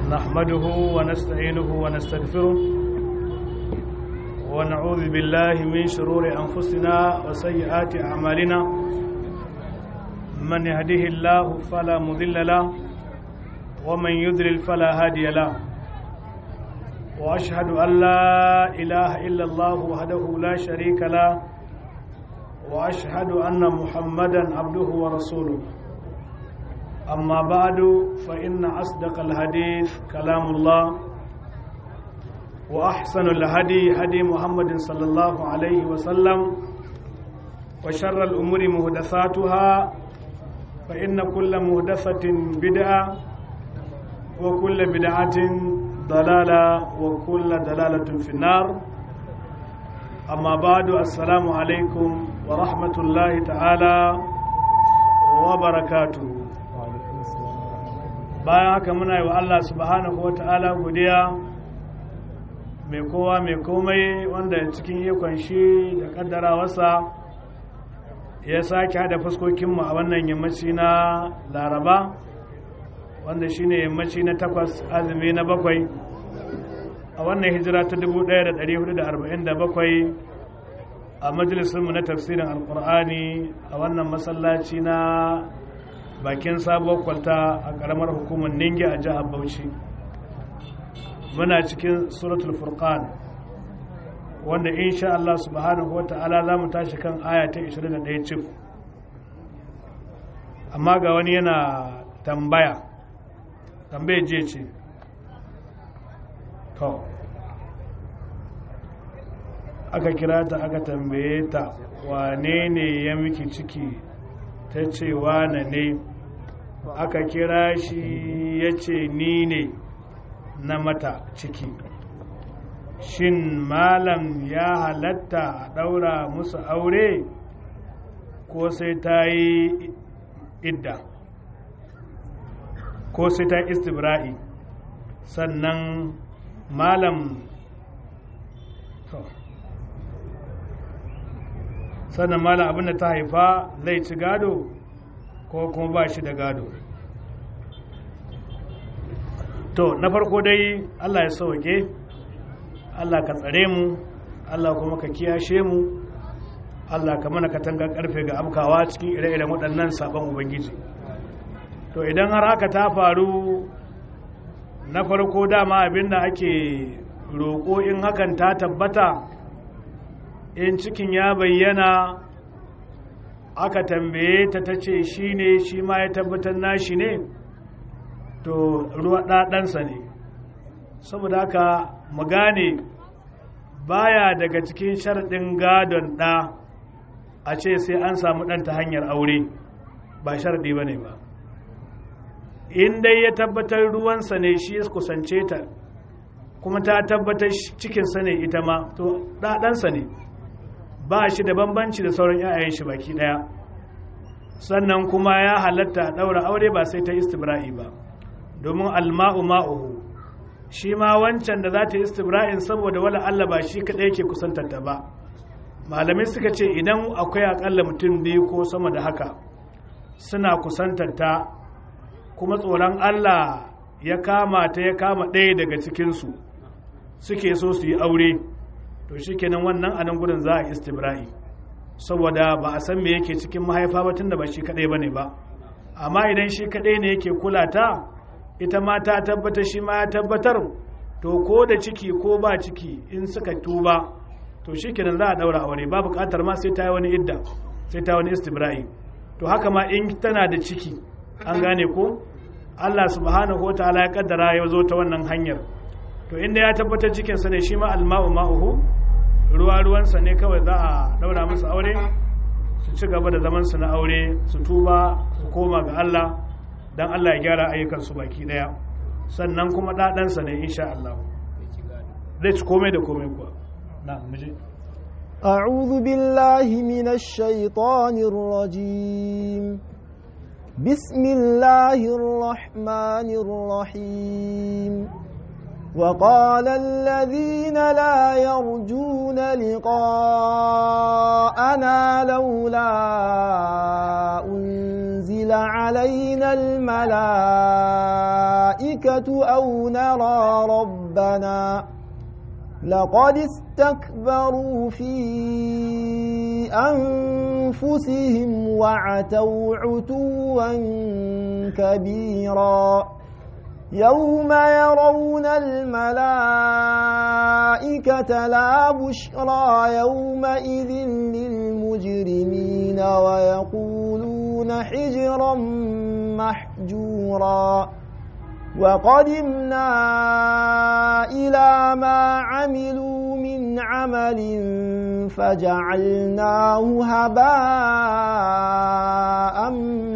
نحمده ونستعينه ونستغفره ونعوذ بالله من شرور أنفسنا وسيئات أعمالنا من يهده الله فلا مضل له ومن يضلل فلا هادي له وأشهد أن لا إله إلا الله وحده لا شريك له وأشهد أن محمدا عبده ورسوله أما بعد فإن أصدق الحديث كلام الله وأحسن الهدي هدي محمد صلى الله عليه وسلم وشر الأمور مهدثاتها فإن كل مهدثة بدعة وكل بدعة ضلالة وكل ضلالة في النار أما بعد السلام عليكم ورحمة الله تعالى وبركاته bayan haka muna yi wa Allah subhanahu wa ta'ala godiya mai kowa mai komai wanda cikin ikon shi da kaddara wasa ya sake hada fuskokinmu a wannan yammaci na laraba wanda shine yammaci na takwas azumi na bakwai a wannan hijira ta 1447 a majalisunmu na tafsirin alkur'ani a wannan masallaci na bakin sabuwar kwalta a karamar hukumar ningi a jihar bauchi muna cikin suratul furqan wanda insha Allah subhanahu wa ta'ala za mu tashi kan aya ta 21 cif amma ga wani yana tambaya tambaya je ce to aka kira ta aka tambaye ta wane ne ya miki ciki ta ce wane ne aka kira shi ya ce ni ne na mata ciki shin malam ya halatta a ɗaura musu aure ko sai ta yi idda ko sai ta istibra'i sannan malam sannan malam abinda ta haifa zai ci gado ko kuma ba shi da gado to na farko dai allah ya sauke allah ka tsare mu allah kuma ka kiyashe mu allah ka mana katangar karfe ga afkawa cikin ire-iren waɗannan sabon ubangiji to idan har haka ta faru na farko dama abinda ake roƙo in hakan ta tabbata in cikin ya bayyana aka tambaye ta ta ce shi ne shi ma ya tabbatar nashi ne to ruwa ɗaɗansa ne saboda haka mu gane baya daga cikin sharɗin gadon ɗa a ce sai an samu ɗan ta hanyar aure ba sharɗi ba ne ba in dai ya tabbatar ruwansa ne shi ya kusance ta kuma ta tabbatar cikinsa ne ita ma to ɗaɗansa ne ba shi da bambanci da sauran 'ya'yan shi baki ɗaya sannan kuma ya halatta a ɗaura aure ba sai ta istibra'i ba domin alma'u ma'uhu shi ma wancan da za ta istibra'in saboda wala Allah ba shi kaɗai ke kusantarta ba malamai suka ce idan akwai akalla mutum biyu ko sama da haka suna kusantarta kuma tsoron Allah ya kama ta ya kama ɗaya daga cikinsu suke so su yi aure to shikenan wannan a nan gudun za a istibra'i saboda ba a san me yake cikin mahaifa ba tunda ba shi kadai bane ba amma idan shi kadai ne yake kula ta ita ma ta tabbatar shi ma ya tabbatar to ko da ciki ko ba ciki in suka tuba to shikenan za a daura aure ba bukatar ma sai ta yi wani idda sai ta wani istibra'i to haka ma in tana da ciki an gane ko Allah subhanahu wa ta'ala ya kaddara ya zo ta wannan hanyar to inda ya tabbatar cikinsa ne shi ma alma'u ma'uhu ruwa ruwansa ne kawai za a daura musu aure su ci gaba da zaman su na aure su tuba su koma ga Allah dan Allah ya gyara ayyukan su baki daya sannan kuma ɗaɗansa ne insha Allah zai ci komai da komai kuwa na muje أعوذ بالله من الشيطان الرجيم بسم الله الرحمن الرحيم وقال الذين لا يرجون لقاءنا لولا أنزل أنزل علينا الملائكة أو نرى ربنا لقد استكبروا في أنفسهم وعتوا عتوا كبيرا يوم يرون الملائكة لا بشرى يومئذ للمجرمين ويقولون حجرا محجورا وقدمنا إلى ما عملوا من عمل فجعلناه هباء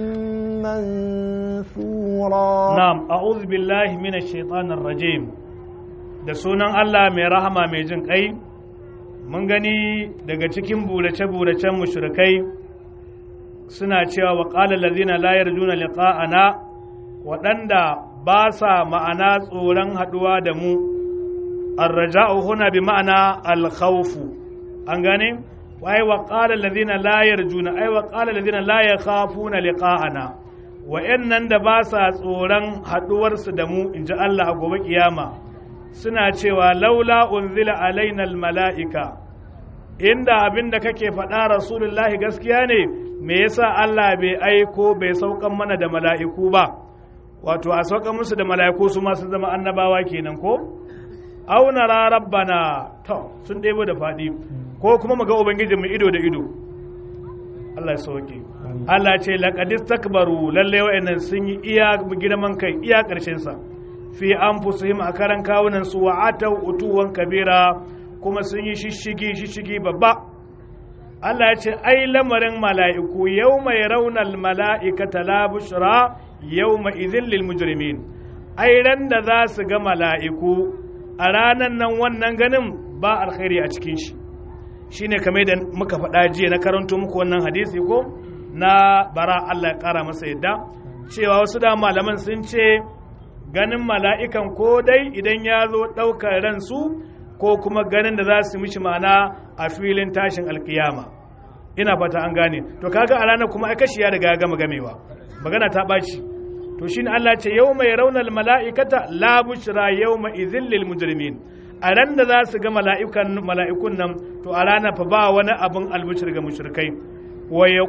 منثورا na'am a'udhu billahi minash shaitanir rajim da sunan Allah mai rahama mai jin kai mun gani daga cikin burace-buracen mushrikai suna cewa wa qala allazina la yarjuna liqa'ana waɗanda ba sa ma'ana tsoron haɗuwa da mu arraja'u huna bi ma'ana alkhawfu an gane ai wa qala allazina la yarjuna ai wa qala allazina la yakhafuna liqa'ana wa'annan da ba sa tsoron haɗuwarsu da mu in ji Allah a gobe kiyama suna cewa laula unzila alaina mala'ika inda abin da kake faɗa rasulullahi gaskiya ne me yasa Allah bai aiko bai saukan mana da mala'iku ba wato a saukan musu da mala'iku su ma sun zama annabawa kenan ko auna rabbana to sun ɗebo da faɗi ko kuma mu ga ubangijinmu ido da ido Allah ya sauke Allah ce laqadis takbaru lalle wa'annan sun yi iya girman kai iya karshen sa fi anfusihim a karan kawunan su wa atau utuwan kabira kuma sun yi shishigi shishigi babba Allah ya ce ai lamarin mala'iku yawma yarawna mala'ikata la bushra yawma idhil lil mujrimin ai ran da za su ga mala'iku a ranan nan wannan ganin ba alkhairi a cikin shi shine kamar da muka faɗa jiya na karanto muku wannan hadisi ko na bara Allah ya ƙara masa yadda cewa wasu da malaman sun ce ganin mala'ikan ko dai idan ya zo ɗaukar ransu ko kuma ganin da za su mishi mana a filin tashin alkiyama ina fata an gane to kaga a ranar kuma kashi ya riga ya gama gamewa magana ta ɓaci to shine Allah ce yau mai raunar mala'ikata la bushra yau mai izillil mujrimin a ran da za su ga mala'ikun nan to a ranar fa ba wani abin albushir ga mushrikai wa ya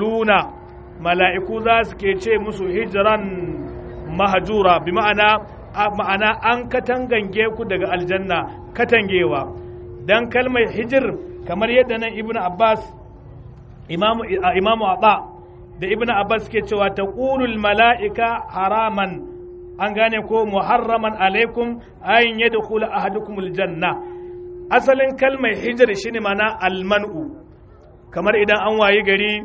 mala'iku za su ke ce musu hijiran mahajura bi ma'ana ma'ana an katangange ku daga aljanna katangewa dan kalmar hijir kamar yadda nan ibnu abbas imamu imamu aba da ibnu abbas ke cewa taqulul mala'ika haraman an gane ko muharraman alaikum an yadkhula ahadukumul janna asalin kalmar hijir shine mana almanu kamar idan an wayi gari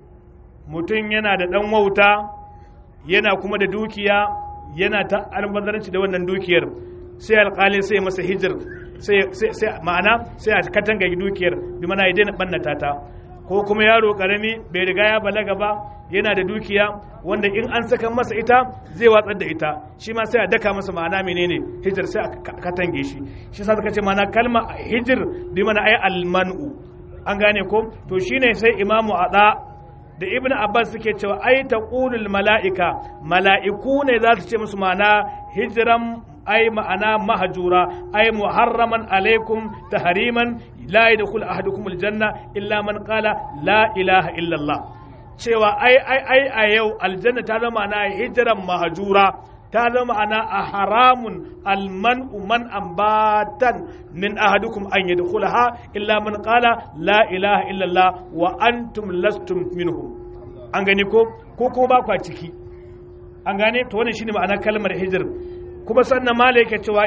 mutum yana da ɗan wauta yana kuma da dukiya yana ta albazaranci da wannan dukiyar sai alƙali sai masa hijir sai ma'ana sai a katanga dukiyar bi mana ya daina ɓannata ta ko kuma yaro ƙarami bai riga ya balaga ba yana da dukiya wanda in an saka masa ita zai watsar da ita shi ma sai a daka masa ma'ana menene hijir sai a katange shi shi sa suka ce ma'ana kalma hijir bi mana ai almanu an gane ko to shine sai imamu ada da ibn abbas suke cewa ai taqulul mala'ika mala'iku ne za su ce musu ma'ana hijiran ai ma'ana mahajura ai muharraman alaikum tahriman la yadkhul ahadukum aljanna illa man qala la ilaha illa allah cewa ai ai ai a yau aljanna ta zama ma'ana hijiran mahajura ta zama ana a haramun alman'u man ambatan min ahadukum an yadkhulaha illa man qala la ilaha illallah wa antum lastum minhum an gani ko ko kuma ba kwa ciki an gane to wannan shine ma'anar kalmar hijir kuma sannan mala yake cewa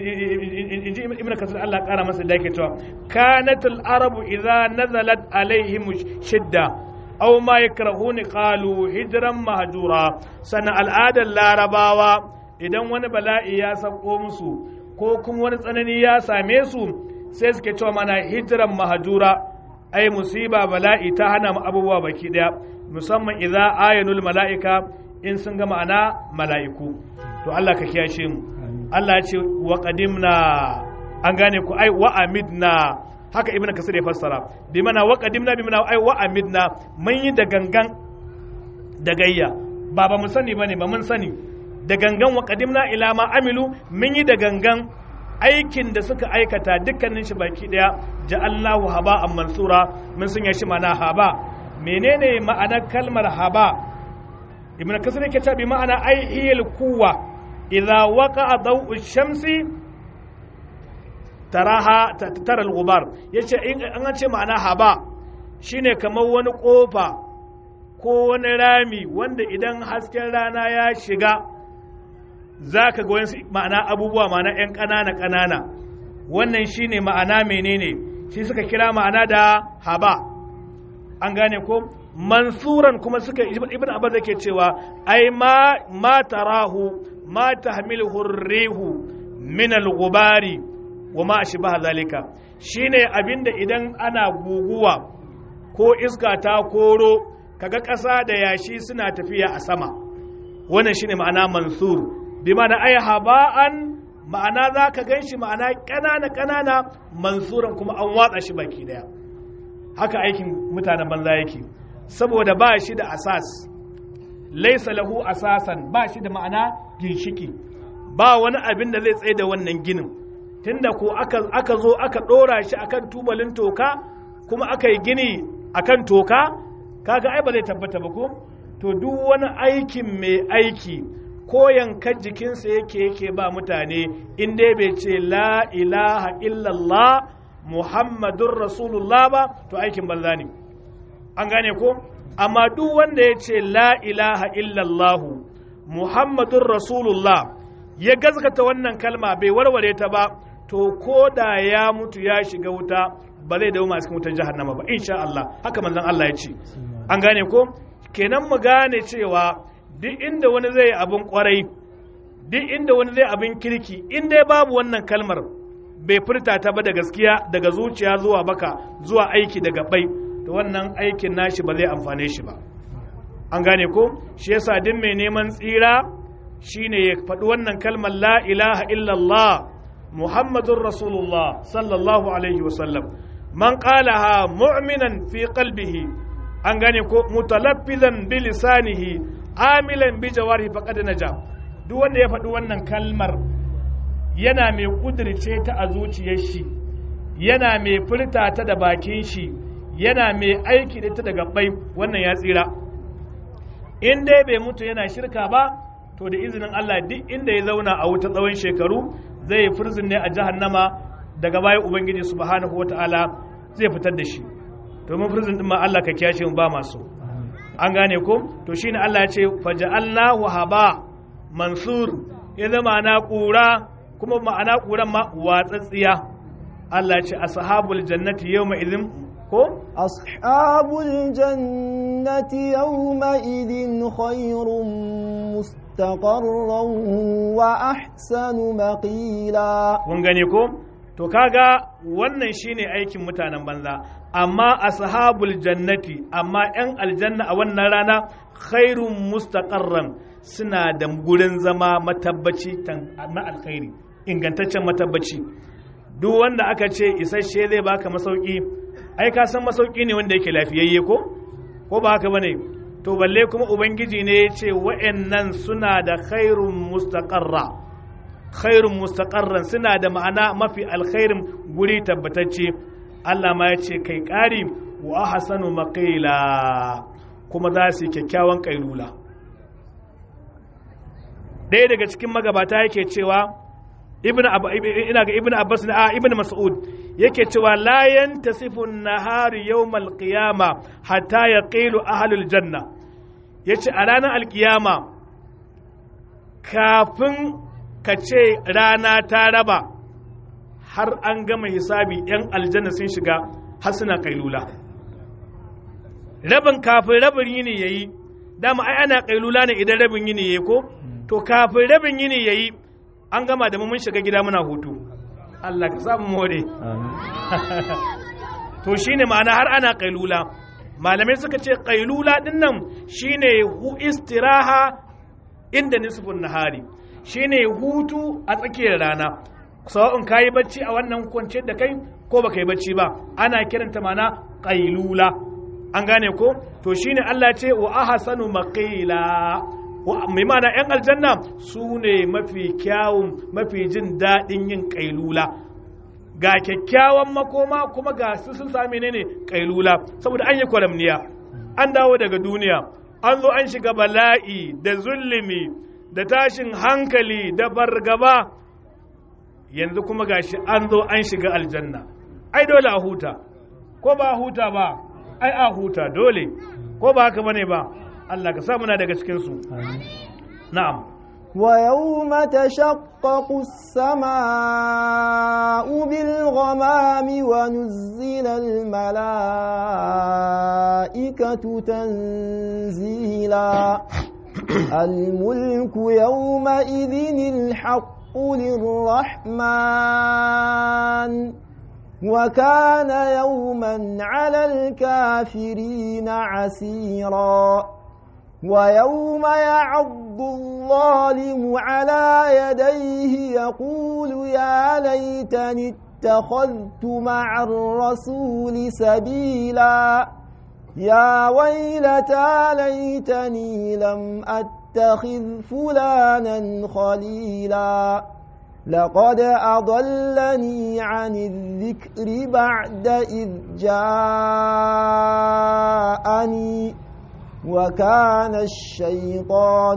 inji ibnu kasir Allah kara masa da yake cewa kanatul arabu idza nazalat alaihim shidda aw ma yakrahuni qalu hijran mahjura sana al'adar larabawa idan wani bala'i ya sako musu ko kuma wani tsanani ya same su sai suke cewa mana hijran mahjura ai musiba bala'i ta hana mu abubuwa baki daya musamman idza ayanul mala'ika in sun ga ma'ana mala'iku to Allah ka kiyashe mu Allah ya ce wa qadimna an gane ku ai wa amidna haka ibnu kasir ya fassara bi mana wa qadimna bi mana ai wa amidna mun yi da gangan da gayya ba ba mu sani bane ba mun sani da gangan wa qadimna ila ma amilu mun yi da gangan aikin da suka aikata dukkanin shi baki daya ja'allahu haba'an mansura mun sanya shi mana haba menene ma'anar kalmar haba ibn kasir yake ta bi ma'ana ai hiyal kuwa idza waqa'a daw'u shamsi taraha tara al-ghubar yace in an ce ma'ana haba shine kamar wani kofa ko wani rami wanda idan hasken rana ya shiga zaka ga wani ma'ana abubuwa ma'ana yan ƙanana ƙanana wannan shine ma'ana menene shi suka kira ma'ana da haba an gane ko mansuran kuma suka ibn abbas yake cewa ai ma ma tarahu ma tahmiluhu rihu min al-ghubari wa ma ashbaha zalika shine abinda idan ana guguwa ko iska ta koro kaga ƙasa da yashi suna tafiya a sama wannan shine ma'ana mansur bi ma'ana ay haba'an ma'ana za ka gan shi ma'ana ƙanana ƙanana mansuran kuma an watsa shi baki daya haka aikin mutanen banza yake saboda ba shi da asas laisa lahu asasan ba shi da ma'ana ginshiki ba wani abin da zai tsaye da wannan ginin tunda ko aka, aka zo aka ɗora shi akan tubalin toka kuma aka yi gini akan toka kaga ai ba zai tabbata ba ko to duk wani aikin mai aiki ko yankan jikinsa yake yake ba mutane in dai bai ce la ilaha illallah muhammadun rasulullah ba to aikin banza ne an gane ko amma duk wanda ya ce la ilaha illallahu muhammadun rasulullah ya gazgata wannan kalma bai warware ta ba to ko da ya mutu ya shiga wuta ba zai dawo masu wutar jahannama ba insha Allah haka manzon Allah ya ce an gane ko kenan mu gane cewa duk inda wani zai abin kwarai duk inda wani zai abin kirki in dai babu wannan kalmar bai furta ta ba da gaskiya daga zuciya zuwa baka zuwa aiki daga bai to wannan aikin nashi ba zai amfane shi ba an gane ko shi yasa duk mai neman tsira shine ya faɗi wannan kalmar la ilaha illallah muhammadun rasulullah sallallahu alaihi wasallam man qalaha mu'minan fi qalbihi an gane ko mutalaffizan bi lisanihi amilan bi jawarihi faqad naja duk wanda ya faɗi wannan kalmar yana mai kudirce ta a zuciyar shi yana mai furta ta da bakin shi yana mai aiki da ta da gabbai wannan ya tsira in dai bai mutu yana shirka ba to da izinin Allah duk inda ya zauna a wuta tsawon shekaru zai furzin ne a jahannama daga baya ubangiji subhanahu wata'ala zai fitar da shi domin furzin din ma Allah ka kiyashe mu ba masu an gane ko to shine Allah ya ce faja'alnahu haba mansur ya zama na kura kuma ma'ana kuran ma watsatsiya Allah ya ce ashabul jannati yawma idhin ko ashabul jannati yawma idhin khairun mustaqarran wa ahsanu maqila kun gane ko to kaga wannan shine aikin mutanen banza amma ashabul jannati amma yan aljanna a wannan rana khairun mustaqarran suna da gurin zama matabbaci na alkhairi ingantaccen matabbaci duk wanda aka ce isasshe zai baka masauki ai ka san masauki ne wanda yake lafiyayye ko ko ba haka bane to balle kuma ubangiji ne ya ce wa'annan suna da khairun mustaqarra khairun mustaqarran suna da ma'ana mafi alkhairin guri tabbatacce Allah ma ya ce kai ƙari wa ahsanu maqila kuma za su yi kyakkyawan kailula ɗaya daga cikin magabata yake cewa ibn ina ga ibn abbas na ibn mas'ud yake cewa la yantasifu an-nahar yawm al-qiyama hatta yaqilu ahlul janna yace a ranar alkiyama kafin ka ce rana ta raba har an gama hisabi yan aljanna sun shiga har suna kailula rabin kafin rabin yini yayi dama ai ana kailula ne idan rabin yini yayi ko to kafin rabin yini yayi an gama da mun shiga gida muna hutu Allah ka samu more to shine ma'ana har ana kailula malamai suka ce kailula din nan shine hu istiraha inda nisfun nahari shine hutu a tsakiyar rana sawa'un kayi bacci a wannan kwance da kai ko baka yi bacci ba ana kiranta mana kailula an gane ko to shine Allah ce wa ahsanu maqila mai mana yan aljanna su ne mafi kyawun mafi jin daɗin yin kailula ga kyakkyawan makoma kuma ga su sun sami ne ne kailula saboda an yi kwaramniya an dawo daga duniya an zo an shiga bala'i da zulumi da tashin hankali da bargaba yanzu kuma gashi an zo an shiga aljanna ai dole a huta ko ba a huta ba ai a huta dole ko ba haka bane ba Allah ka sa muna daga cikin su na'am ويوم تشقق السماء بالغمام ونزل الملائكة تنزيلا الملك يومئذ الحق للرحمن وكان يوما على الكافرين عسيرا ويوم يعض الظالم على يديه يقول يا ليتني اتخذت مع الرسول سبيلا يا ويلتى ليتني لم أتخذ فلانا خليلا لقد أضلني عن الذكر بعد إذ جاءني وكان الشيطان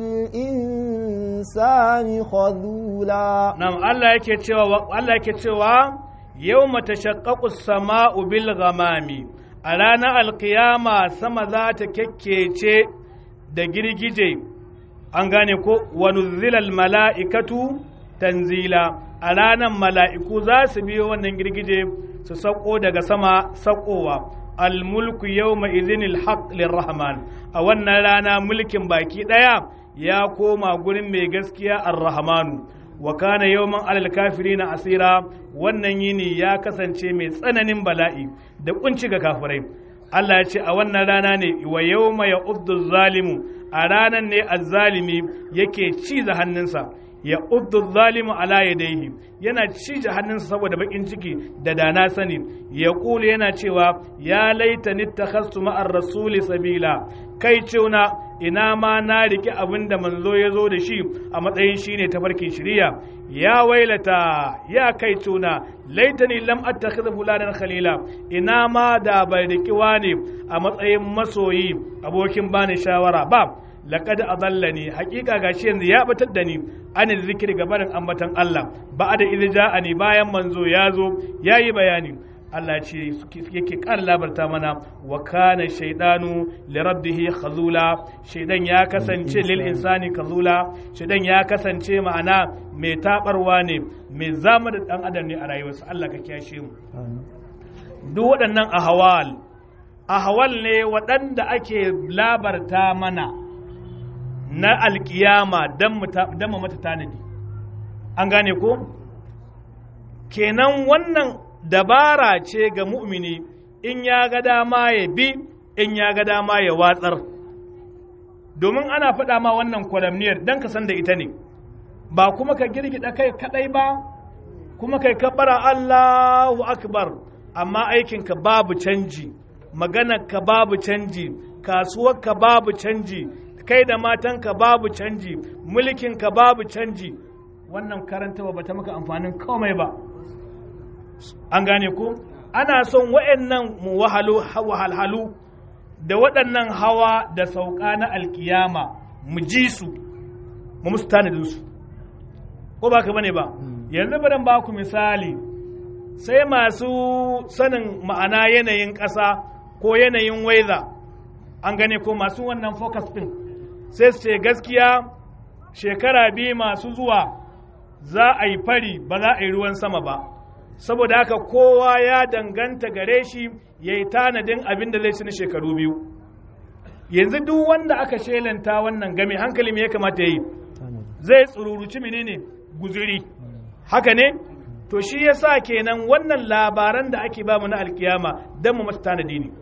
للإنسان خذولا نعم الله yake cewa Allah yake cewa yawma tashaqqaqu as-sama'u bil ghamami a ranar alkiyama sama za ta kekkece da girgije an gane ko wa nuzzilal mala'ikatu tanzila a ranar mala'iku za su biyo wannan girgije su sauko daga sama saukowa almulku yawma idhinil haqq lirrahman a wannan rana mulkin baki daya ya koma gurin mai gaskiya ar-rahmanu wa kana yawman alal kafirina asira wannan yini ya kasance mai tsananin bala'i da kunci ga kafirai Allah ya ce a wannan rana ne wa yawma ya'uddu zalimu a ranan ne azzalimi yake ciza hannunsa ya uddu zalimu ala yadayhi yana cije hannunsa saboda bakin ciki da dana sani ya kulu yana cewa ya laita nittakhastu ma'ar rasuli sabila kai cewa ina ma na riki abin da manzo ya zo da shi a matsayin shine tafarkin shiriya ya wailata ya kai tuna laitani lam attakhidha fulanan khalila ina ma da bai riki wani a matsayin masoyi abokin bani shawara ba laqad adallani haqiqa gashi yanzu ya batar da ni anil zikri gabanin ambatan Allah ba'da idza ja'ani bayan manzo ya zo yayi bayani Allah ce yake kan labarta mana wa kana shaydanu li rabbihi khazula shaydan ya kasance lil insani khazula shaydan ya kasance ma'ana mai tabarwa ne mai zama da dan adam ne a rayuwarsa Allah ka kiyashe mu duk waɗannan ahwal ahwal ne waɗanda ake labarta mana na alkiyama don mu mata tanadi an gane ko kenan wannan dabara ce ga mu'mini in ya ga dama ya bi in ya ga dama ya watsar domin ana faɗa ma wannan kwalamniyar don ka san da ita ne ba kuma ka girgida kai kadai ba kuma kai kabbara Allahu akbar amma aikinka babu canji maganarka babu canji kasuwarka babu canji kai da matanka babu canji mulkinka babu canji wannan karantawa ba ta maka amfanin komai ba an gane ko ana son wa'annan wahalhalu da waɗannan hawa da sauka na alkiyama mu ji su mu musu tanadin su ko ba ka bane ba yanzu bari ba ku misali sai masu sanin ma'ana yanayin ƙasa ko yanayin weather an gane ko masu wannan focus din sai su ce gaskiya shekara biyu masu zuwa za a yi fari ba za a yi ruwan sama ba saboda haka kowa ya danganta gare shi ya yi tanadin abin da zai ci na shekaru biyu yanzu duk wanda aka shelanta wannan game hankali me ya kamata ya yi zai tsururuci menene guzuri haka ne to shi yasa kenan wannan labaran da ake ba mu na alkiyama don mu mata tanadi ne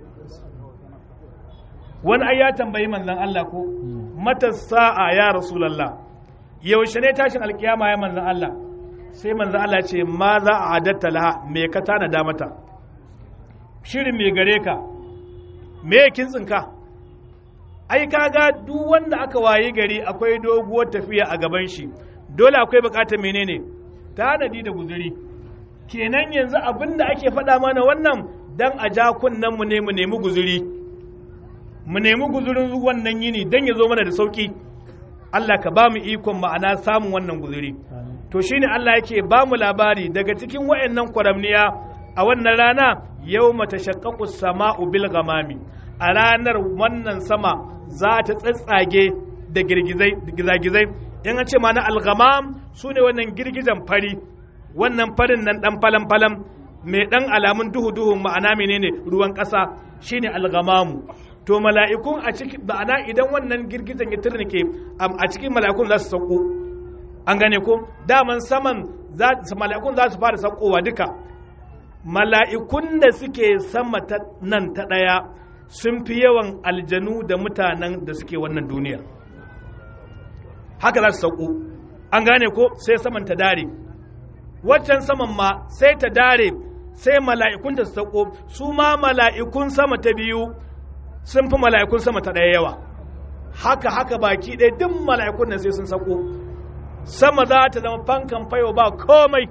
wani ai ya tambayi manzon Allah ko mata sa'a ya rasulullah yaushe ne tashin alkiyama ya manzon Allah sai manzon Allah ce ma za a adatta laha me ka tanada mata shirin me gare ka me kin tsinka ai kaga duk wanda aka wayi gari akwai doguwar tafiya a gaban shi dole akwai bukatar menene tanadi da guzuri kenan yanzu abin da ake faɗa mana wannan dan a ja kunnen mu ne mu nemi guzuri mu nemi guzurin wannan yini dan ya zo mana da sauki Allah ka ba mu ikon ma'ana samun wannan guzuri to shine Allah yake ba mu labari daga cikin wayannan kwaramniya a wannan rana yau mata shakkaku sama'u bil gamami a ranar wannan sama za ta tsatsage da girgizai in an ce ma na algamam su ne wannan girgizan fari wannan farin nan dan falan falan mai dan alamun duhu duhun ma'ana menene ruwan ƙasa shine algamamu to mala'ikun a cikin ma'ana idan wannan girgizan ya turnike a cikin mala'ikun za su sauko an gane ko daman saman mala'ikun za su fara saukowa duka mala'ikun da suke sama ta nan ta ɗaya sun fi yawan aljanu da mutanen da suke wannan duniya haka za su sauko an gane ko sai saman ta dare waccan saman ma sai ta dare sai mala'ikun ta sauko su ma mala'ikun sama ta biyu sun fi mala'ikun sama ta ɗaya yawa haka haka baki ɗaya duk mala'ikun nan sai sun sauko sama za ta zama fankan fayo ba komai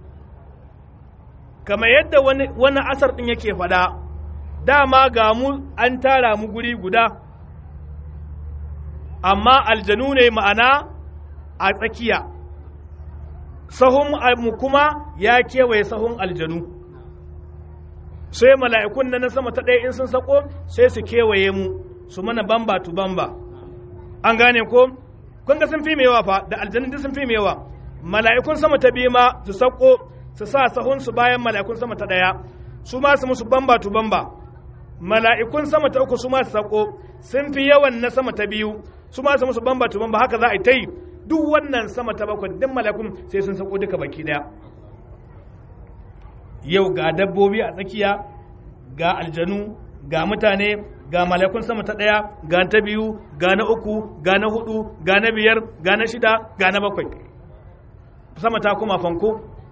kamar yadda wani, wani asar ɗin yake faɗa dama ga mu an tara mu guri guda amma aljanu ne ma'ana a tsakiya sahun mu kuma ya kewaye sahun aljanu sai mala'ikun na sama ta ɗaya in sun sako sai su kewaye mu su mana bamba tu bamba an gane ko kun ga sun fi mai yawa fa da aljanu duk sun fi mai yawa mala'ikun sama ta biyu ma su sako su sa sahun su bayan mala'ikun sama ta ɗaya su ma su musu bamba tu bamba mala'ikun sama ta uku su ma su sako sun fi yawan na sama ta biyu su ma su musu bamba tu bamba haka za a yi ta yi duk wannan sama ta bakwai duk mala'ikun sai sun sako duka baki daya yau ga dabbobi a tsakiya ga aljanu ga mutane ga mala'ikun sama ta daya ga ta biyu ga na uku ga na hudu ga na biyar ga na shida ga na bakwai sama ta kuma fanko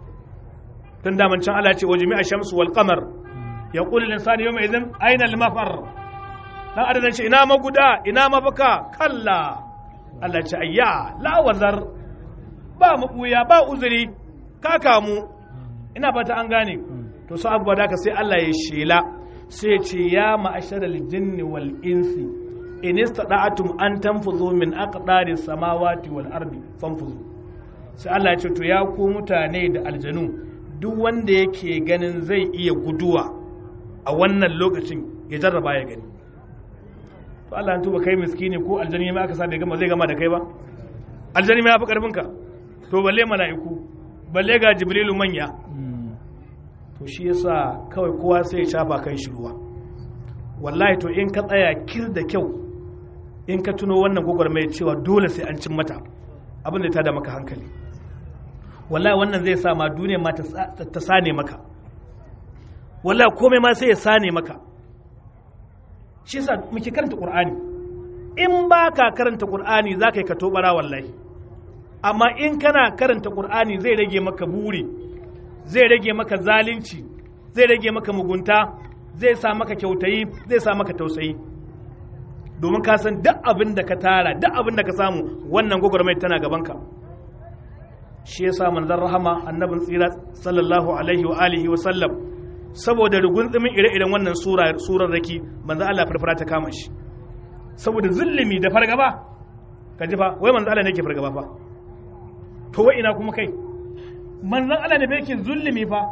tun daman can Allah ce wa jami'a shamsu wal qamar yaqulu al-insanu yawma idhin ayna al-mafar dan adam ce ina maguda ina mafaka kalla Allah ce ayya la wazar ba mabuya ba uzuri ka kamu ina fata an gane to su abubuwa da ka sai Allah ya shela sai ce ya ma'asharal jinni wal insi in istada'atum an tanfuzu min aqdari samawati wal ardi fanfuzu sai Allah ya ce to ya ku mutane da aljanu duk wanda yake ganin zai iya guduwa a wannan lokacin ya jarraba ya gani to Allah ya tuba kai miskini ko aljani ma aka sa bai gama zai gama da kai ba aljani ma ya fi karfin ka to balle mala'iku balle ga jibrilu manya to shi yasa kawai kowa sai ya shafa kan shi ruwa wallahi to in ka tsaya kir da kyau in ka tuno wannan gwagwarmaya cewa dole sai an cin mata abin da ta da maka hankali wallahi wannan zai sa ma duniya ma ta sane maka wallahi komai ma sai ya sane maka shi yasa muke karanta qur'ani in ba ka karanta qur'ani za ka yi ka tobara wallahi amma in kana karanta qur'ani zai rage maka buri zai rage maka zalunci zai rage maka mugunta zai sa maka kyautayi zai sa maka tausayi domin ka san duk abin da ka tara duk abin da ka samu wannan gwagwarmai tana gabanka shi yasa manzon rahama annabin tsira sallallahu alaihi wa alihi wa sallam saboda rugunzumin ire-iren wannan surar raki manzon Allah farfara ta kama shi saboda zulumi da fargaba ka ji fa wai manzon Allah ne yake fargaba fa to wai ina kuma kai manzon Allah ne yake zulumi fa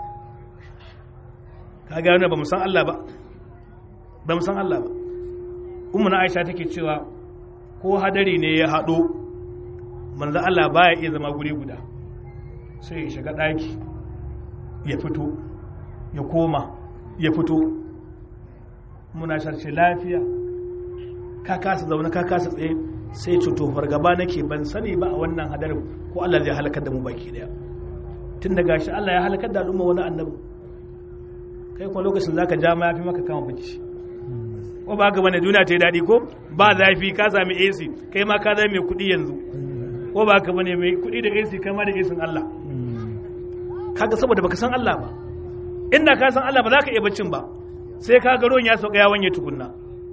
ka ga ba mu san Allah ba ba mu san Allah ba ummu na Aisha take cewa ko hadari ne ya haɗo manzon Allah baya iya zama guri guda sai ya shiga ɗaki ya fito ya koma ya fito muna sharce lafiya ka kasa zaune ka kasa tsaye sai cuto fargaba nake ban sani ba a wannan hadarin ko Allah zai halakar da mu baki daya tun da gashi Allah ya halakar da al'umma wani annabi kai kuma lokacin zaka ja ma yafi maka kama bacci ko ba haka bane duniya ta yi daɗi ko ba zafi ka sami AC kai ma ka zama mai kuɗi yanzu ko ba haka bane mai kuɗi da AC kai ma da AC Allah kaga saboda baka san Allah ba inda ka san Allah ba za ka iya baccin ba sai ka ga ruwan ya sauka ya wanye tukunna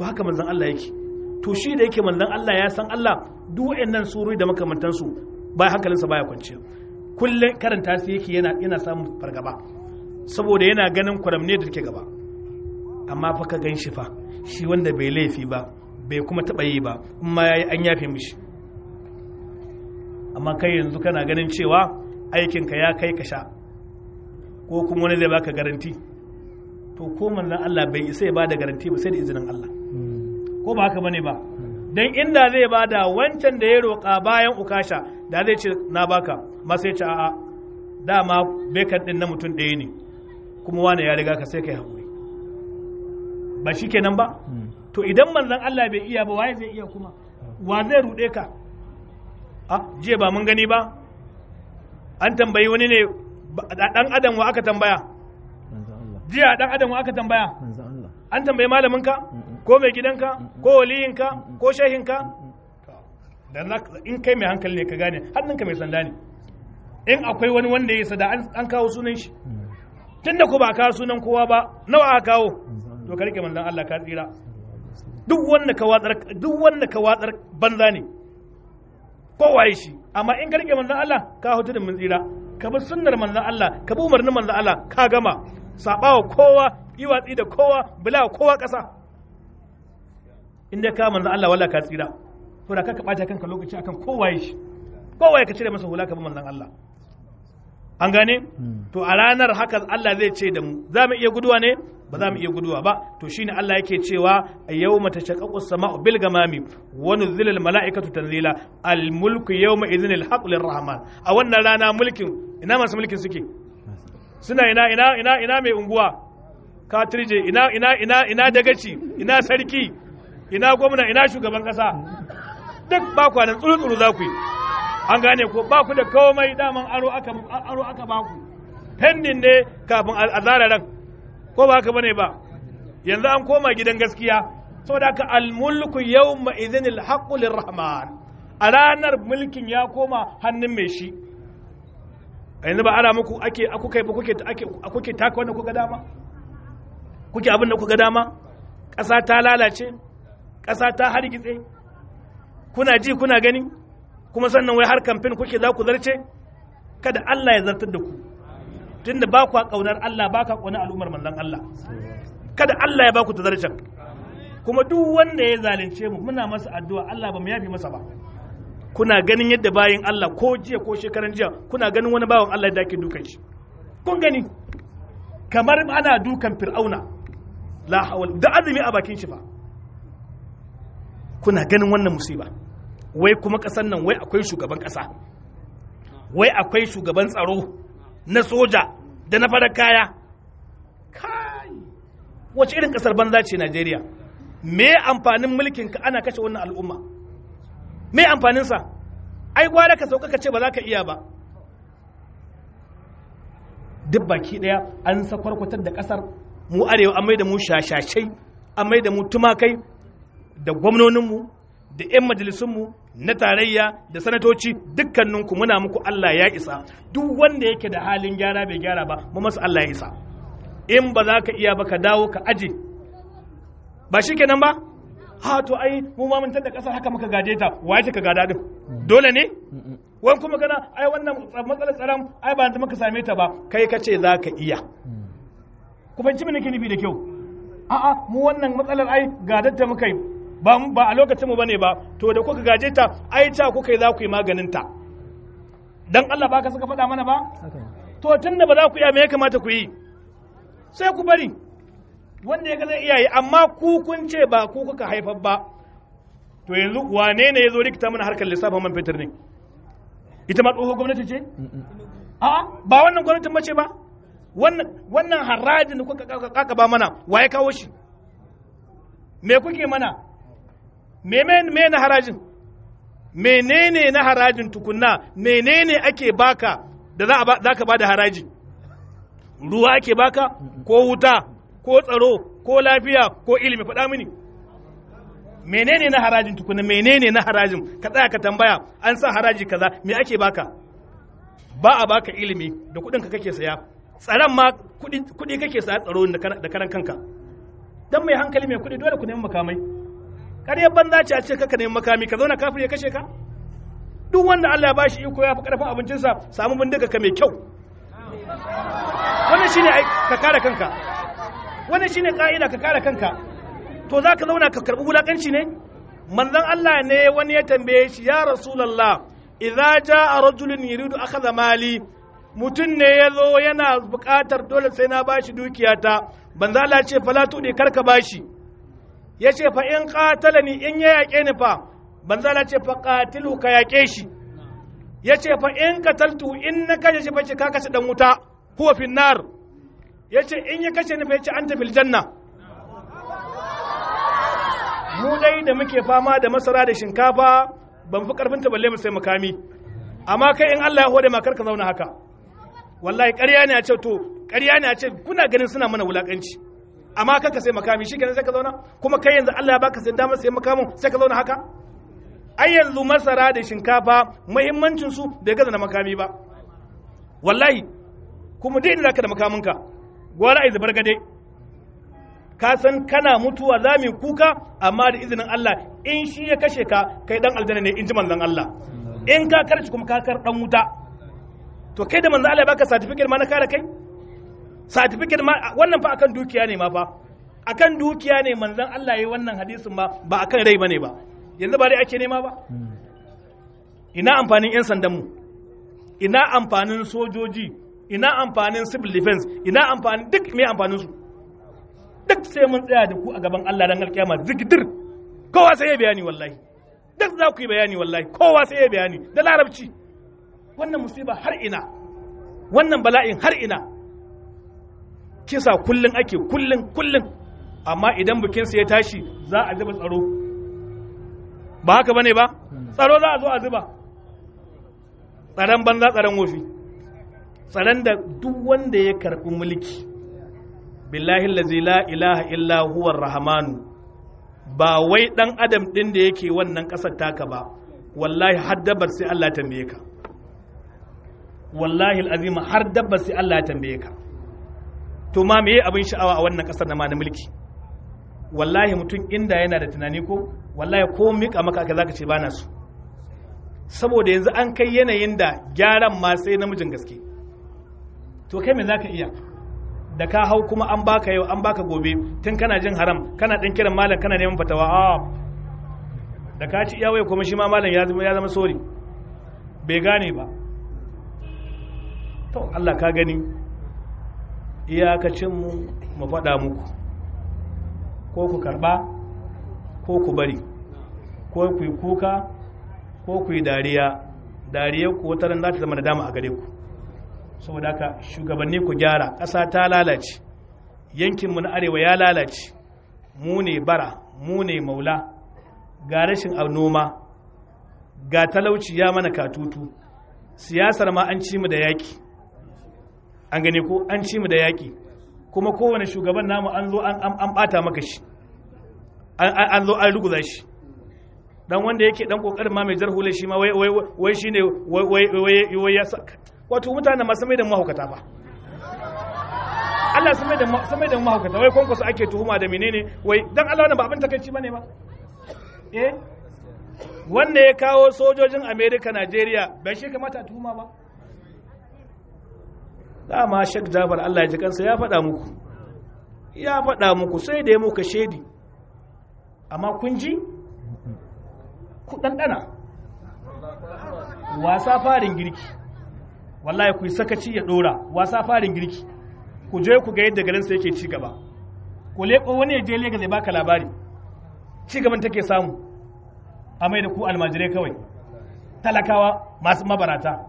to haka manzon Allah yake to shi da yake manzon Allah ya san Allah duk wayannan surori da makamantansu ba hankalinsa baya kwanciya kullum karanta su yake yana yana samun fargaba saboda yana ganin kwaramne da take gaba amma fa ka gan shi fa shi wanda bai laifi ba bai kuma taɓa yi ba amma ya yi an yafe mishi amma kai yanzu kana ganin cewa aikinka ya kai ka sha ko kuma wani zai baka garanti to ko manzon Allah bai isa ya bada garanti ba sai da izinin Allah ko ba haka bane ba dan inda zai bada wancan da ya roƙa bayan ukasha da zai ce na baka ma sai ce a'a dama bekan din na mutum ɗaya ne kuma wani ya riga ka sai kai haƙuri ba shi kenan ba to idan manzon Allah bai iya ba waye zai iya kuma wa zai ruɗe ka a jiya ba mun gani ba an tambayi wani ne dan adam wa aka tambaya jiya dan adam wa aka tambaya an tambayi malaminka ko mai gidanka ko waliyinka ko shehinka dan in kai mai hankali ne ka gane hannunka mai sanda ne in akwai wani wanda ya sada an kawo sunan shi tunda ko ba kawo sunan kowa ba nawa aka kawo to ka rike manzon Allah ka tsira duk wanda ka watsar duk wanda ka watsar banza ne kowaye shi amma in ka rike manzon Allah ka hutu da mun tsira ka bi sunnar manzon Allah ka bi umarnin manzon Allah ka gama sabawa kowa yi watsi da kowa bila kowa kasa inda ka manzon Allah walla ka tsira to da ka bata kanka lokaci akan kowaye shi kowaye ka cire masa hula ka bi manzon Allah an gane to a ranar haka Allah zai ce da mu za mu iya guduwa ne ba za mu iya guduwa ba to shine Allah yake cewa a yau mata shaqqaqu samau bil gamami wa nuzila al malaikatu tanzila al mulku yawma idhin al haqq lir rahman a wannan rana mulkin ina masu mulkin suke suna ina ina ina ina mai unguwa katirje ina ina ina ina dagaci ina sarki ina gwamna ina shugaban kasa duk ba kwanan tsuru tsuru za ku yi an gane ko ba ku da komai daman aro aka aro aka ba ku pending ne kafin a zara ran ko ba haka bane ba yanzu an koma gidan gaskiya saboda haka almulku yawma idhin alhaqqu lirrahman a ranar mulkin ya koma hannun mai shi yanzu ba ana muku ake kuke ba kuke ake kuke taka wannan kuka dama kuke abin da kuka dama ƙasa ta lalace ƙasa ta hargitse kuna ji kuna gani kuma sannan wai har kamfen kuke za ku zarce kada Allah ya zartar da ku tunda ba ku kaunar Allah ba ka kaunar al'ummar manzon Allah kada Allah ya ba ku tazarcen kuma duk wanda ya zalunce mu muna masa addu'a Allah ba mu yafi masa ba kuna ganin yadda bayin Allah ko jiya ko shekaran jiya kuna ganin wani bawan Allah da ake dukan shi kun gani kamar ana dukan fir'auna la hawal da azumi a bakin shi fa kuna ganin wannan musiba wai kuma ƙasar nan wai akwai shugaban ƙasa wai akwai shugaban tsaro na soja da na farar kaya kai wace irin ƙasar banza ce najeriya me amfanin mulkin ka ana kashe wannan al'umma me amfaninsa ai gwara ka sauka ka ce ba za ka iya ba duk baki ɗaya an sakwarkwatar da ƙasar mu arewa an mai da mu shashashai an mai da mu tumakai da gwamnoninmu da 'yan majalisunmu na tarayya da sanatoci dukkaninku muna muku Allah ya isa duk wanda yake da halin gyara bai gyara ba mu masa Allah ya isa in ba za ka iya ba ka dawo ka aje ba shi kenan ba ha to ai mu ma mun da kasar haka muka gade ta waye ka gada din dole ne wani kuma gana ai wannan matsalar tsaron ai ba muka same ta ba kai ka ce za ka iya ku fahimci me nake nufi da kyau a'a mu wannan matsalar ai gadar ta muka yi ba ba a lokacin mu bane ba to da kuka gaje ta ai ta kuka yi za ku yi maganin ta dan Allah ba ka suka faɗa mana ba to tunda ba za ku iya me ya kamata ku yi sai ku bari wanda ya ga zai iya yi amma ku kun ce ba ku kuka haifar ba to yanzu wane ne ya zo rikita mana harkar lissafin man fetur ne ita ma tsohon gwamnati ce a'a ba wannan gwamnatin mace ba wannan wannan harajin da kuka kaka ba mana wa ya kawo shi me kuke mana me me na harajin menene na harajin tukunna menene ake baka da za a za ka bada haraji ruwa ake baka ko wuta ko tsaro ko lafiya ko ilimi faɗa mini menene na harajin tukunna menene na harajin ka tsaya ka tambaya an sa haraji kaza me ake baka ba a baka ilimi da kuɗin ka kake saya tsaron ma kuɗi kake saya tsaro da karan kanka dan mai hankali mai kuɗi dole ku nemi makamai ƙaryar banza ce a ce kaka nemi makami ka zauna kafin ya kashe ka duk wanda Allah ya bashi iko ya fi karfin abincinsa samu bindiga ka mai kyau wannan shine ai ka kare kanka wannan shine ka'ida ka kare kanka to za ka zauna ka karɓi wulaƙanci ne manzon Allah ne wani ya tambaye shi ya rasulullah idza jaa rajulun yuridu akhadha mali mutum ne ya zo yana buƙatar dole sai na bashi dukiyata banza Allah ce fala tudi karka bashi ya ce fa in qatalani in ya yaƙe ni fa banza Allah ce fa qatilu ka yaƙe shi ya ce fa in qataltu in na kashe shi fa ce ka kashe dan wuta huwa fin nar ya ce in ya kashe ni fa ya ce anta fil janna mu dai da muke fama da masara da shinkafa ban fi karfin ta balle mu sai makami amma kai in Allah ya hode ma karka zauna haka wallahi ƙarya ne a ce to ƙarya ne a ce kuna ganin suna mana wulakanci amma kanka sai makami shi kenan sai ka zauna kuma kai yanzu Allah ya baka sai damar sai makamin sai ka zauna haka ai yanzu masara da shinkafa muhimmancin su bai gaza na makami ba wallahi kuma dai da zaka da makaminka gwara ai zubar gade ka san kana mutuwa za mu kuka amma da izinin Allah in shi ya kashe ka kai dan aljanna ne in ji manzon Allah in ka karci kuma ka kar dan wuta to kai da manzon Allah ya baka certificate ma na kare kai certificate ma wannan fa akan dukiya ne ma fa akan dukiya ne manzon Allah yayi wannan hadisin ma ba akan rai bane ba yanzu ba dai ake nema ba ina amfanin yan sandan mu ina amfanin sojoji ina amfanin civil defense ina amfanin duk me amfanin su duk sai mun tsaya da ku a gaban Allah dan alkiyama zikidir kowa sai ya bayani wallahi duk za ku yi bayani wallahi kowa sai ya bayani da larabci wannan musiba har ina wannan bala'in har ina kisa kullun ake kullun kullun amma idan bikinsa ya tashi za a zuba tsaro ba haka bane ba tsaro za a zo a zuba tsaron banza tsaron wofi tsaron da duk wanda ya karɓi mulki billahi lazi la ilaha illa huwa rahmanu ba wai dan adam din da yake wannan ƙasar taka ba wallahi har dabbar sai Allah ya tambaye ka wallahi alazim har dabbar sai Allah ya tambaye ka to ma meye abin sha'awa a wannan ƙasar na ma na mulki wallahi mutum inda yana da tunani ko wallahi ko mika maka aka zaka ce bana su saboda yanzu an kai yanayin da gyaran ma sai namijin gaske to kai me zaka iya da ka hau kuma an baka yau an baka gobe tun kana jin haram kana ɗan kiran malam kana neman fatawa a da ka ci iyawai kuma shi ma malam ya zama ya zama sori bai gane ba to Allah ka gani iyakacin mu mu faɗa muku ko ku karɓa ko ku bari ko ku yi kuka ko ku yi dariya dariya ku wata ran za ta zama da dama a gare ku saboda haka shugabanni ku gyara ƙasa ta lalace yankinmu na arewa ya lalace mu ne bara mu ne maula ga rashin noma ga talauci ya mana katutu siyasar ma an ci mu da yaƙi an gane ko an ci mu da yaƙi kuma kowane shugaban namu an zo an ɓata maka shi an zo an ruguza shi dan wanda yake dan kokarin ma mai jarhule shi ma wai wai shine wai wai ya wato mutane masu mai da mahaukata ba Allah sun mai da sun mai da mahaukata wai kwankwaso ake tuhuma da menene wai dan Allah wannan ba abin takaici bane ba eh wanda ya kawo sojojin America Najeriya bai shi kamata a tuhuma ba dama Sheikh Jafar Allah ya ji kansa ya faɗa muku ya faɗa muku sai da ya muka shedi amma kun ji ku ɗanɗana wasa farin girki wallahi ku yi sakaci ya ɗora wasa farin girki ku je ku ga yadda garinsa yake ci gaba ku leƙo wani ya je lega zai baka labari ci gaban take samu a mai da ku almajirai kawai talakawa masu mabarata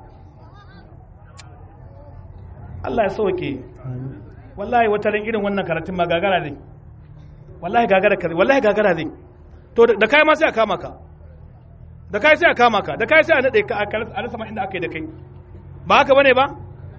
Allah ya sauke wallahi wata ran irin wannan karatun ma gagara zai wallahi gagara kare wallahi gagara zai to da kai ma sai a kama ka da kai sai a kama ka da kai sai a nade ka a rasa ma inda aka yi da kai ba haka bane ba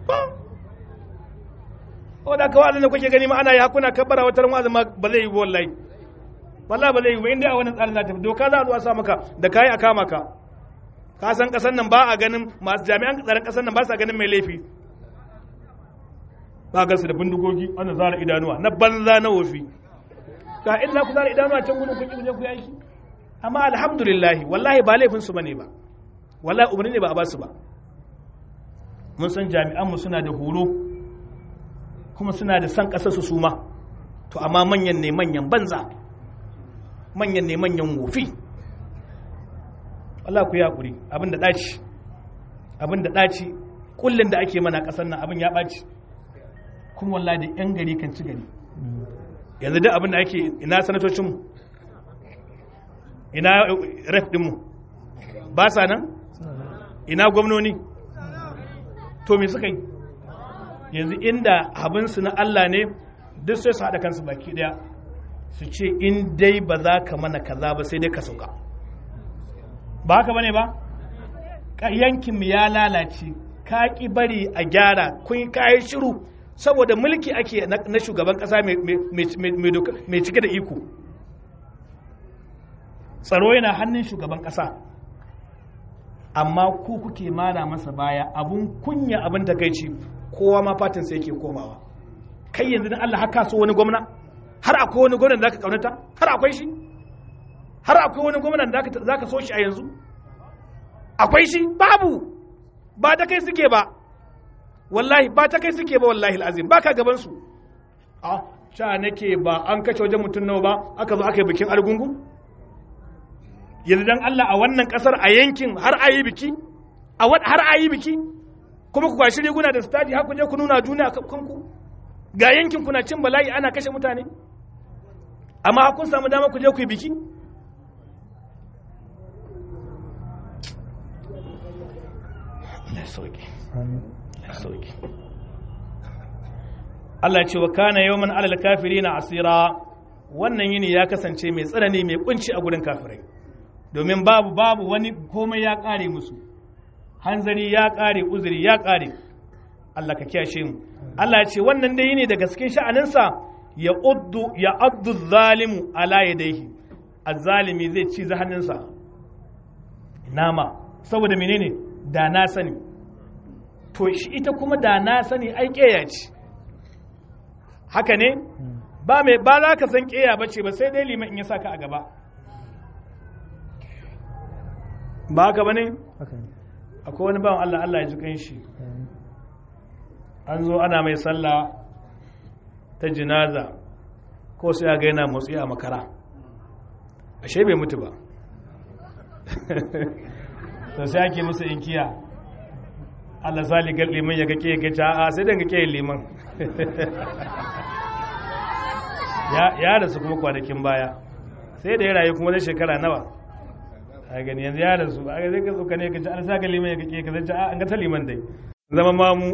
o da kawai da kuke gani ma ana yi hakuna kabbara wata ran ma ba zai yi wallahi wallahi ba zai yi ba inda a wannan tsarin za ta doka za a zo a sa maka da kai a kama ka ka san kasan nan ba a ganin masu jami'an tsaron kasan nan ba sa ganin mai laifi ba ga su da bindigogi ana zara idanuwa na banza na wofi ga inda ku zara idanuwa can gudun kun je ku yi aiki amma alhamdulillah wallahi ba laifin su bane ba wallahi umarni ne ba a basu ba mun san jami'an mu suna da horo kuma suna da san kasar su suma to amma manyan ne manyan banza manyan ne manyan wofi Allah ku yi hakuri abin da daci abin da daci kullun da ake mana kasar nan abin ya ɓaci kuma wallahi da yan gari kan ci gari yanzu duk abin da ake ina sanatocinmu ina ref dinmu ba sa nan ina gwamnoni to me suka yi yanzu inda abinsu na Allah ne duk sai su haɗa kansu baki ɗaya su ce in dai ba za ka mana kaza ba sai dai ka sauka ba haka bane ba yankinmu ya lalace ka ki bari a gyara kun kayi shiru saboda mulki ake na shugaban kasa mai cike da iko tsaro yana hannun shugaban kasa amma ku kuke mara masa baya abun kunya abin takaici kowa ma fatin sai yake komawa kai yanzu dan Allah haka so wani gwamna har akwai wani gwamna da zaka kaunata har akwai shi har akwai wani gwamna da zaka so shi a yanzu akwai shi babu ba da kai suke ba wallahi ba ta kai suke ba wallahi al'azim ba ka gaban su a sha nake ba an kashe wajen mutum nawa ba aka zo aka yi bikin argungu yanzu dan Allah a wannan kasar a yankin har a yi biki a har a yi biki kuma ku kwashi riguna da stadi har ku je ku nuna duniya kanku ga yankin kuna cin bala'i ana kashe mutane amma kun samu dama ku je ku yi biki sauki sauki Allah ce wa kana yawman alal kafirina asira wannan yini ya kasance mai tsanani mai kunci a gurin kafirai domin babu babu wani komai ya kare musu hanzari ya kare uzuri ya kare Allah ka kiyashe mu Allah ya ce wannan dai yini daga cikin sha'aninsa ya uddu ya addu zalimu ala yadayhi azzalimi zai ci hannunsa nama saboda menene da na sani to shi ita kuma da na sani ai ƙeya ce haka ne ba mai ba za ka san ƙeya ba ce ba sai dai liman in ya saka a gaba ba haka ba ne akwai wani bawan Allah Allah ya ji kan shi an zo ana mai sallah ta jinaza ko sai ya gaina motsi a makara ashe bai mutu ba to sai ake musu inkiya Allah saligar liman ya kake ga ta a sai dan kake liman ya rasu kuma kwanakin baya sai da ya rayu kuma da shekara nawa a gani yanzu ya rasu a zai ka tsoka ne ka ci Allah saka liman ya kake ka zai a an ga ta liman dai zama mamu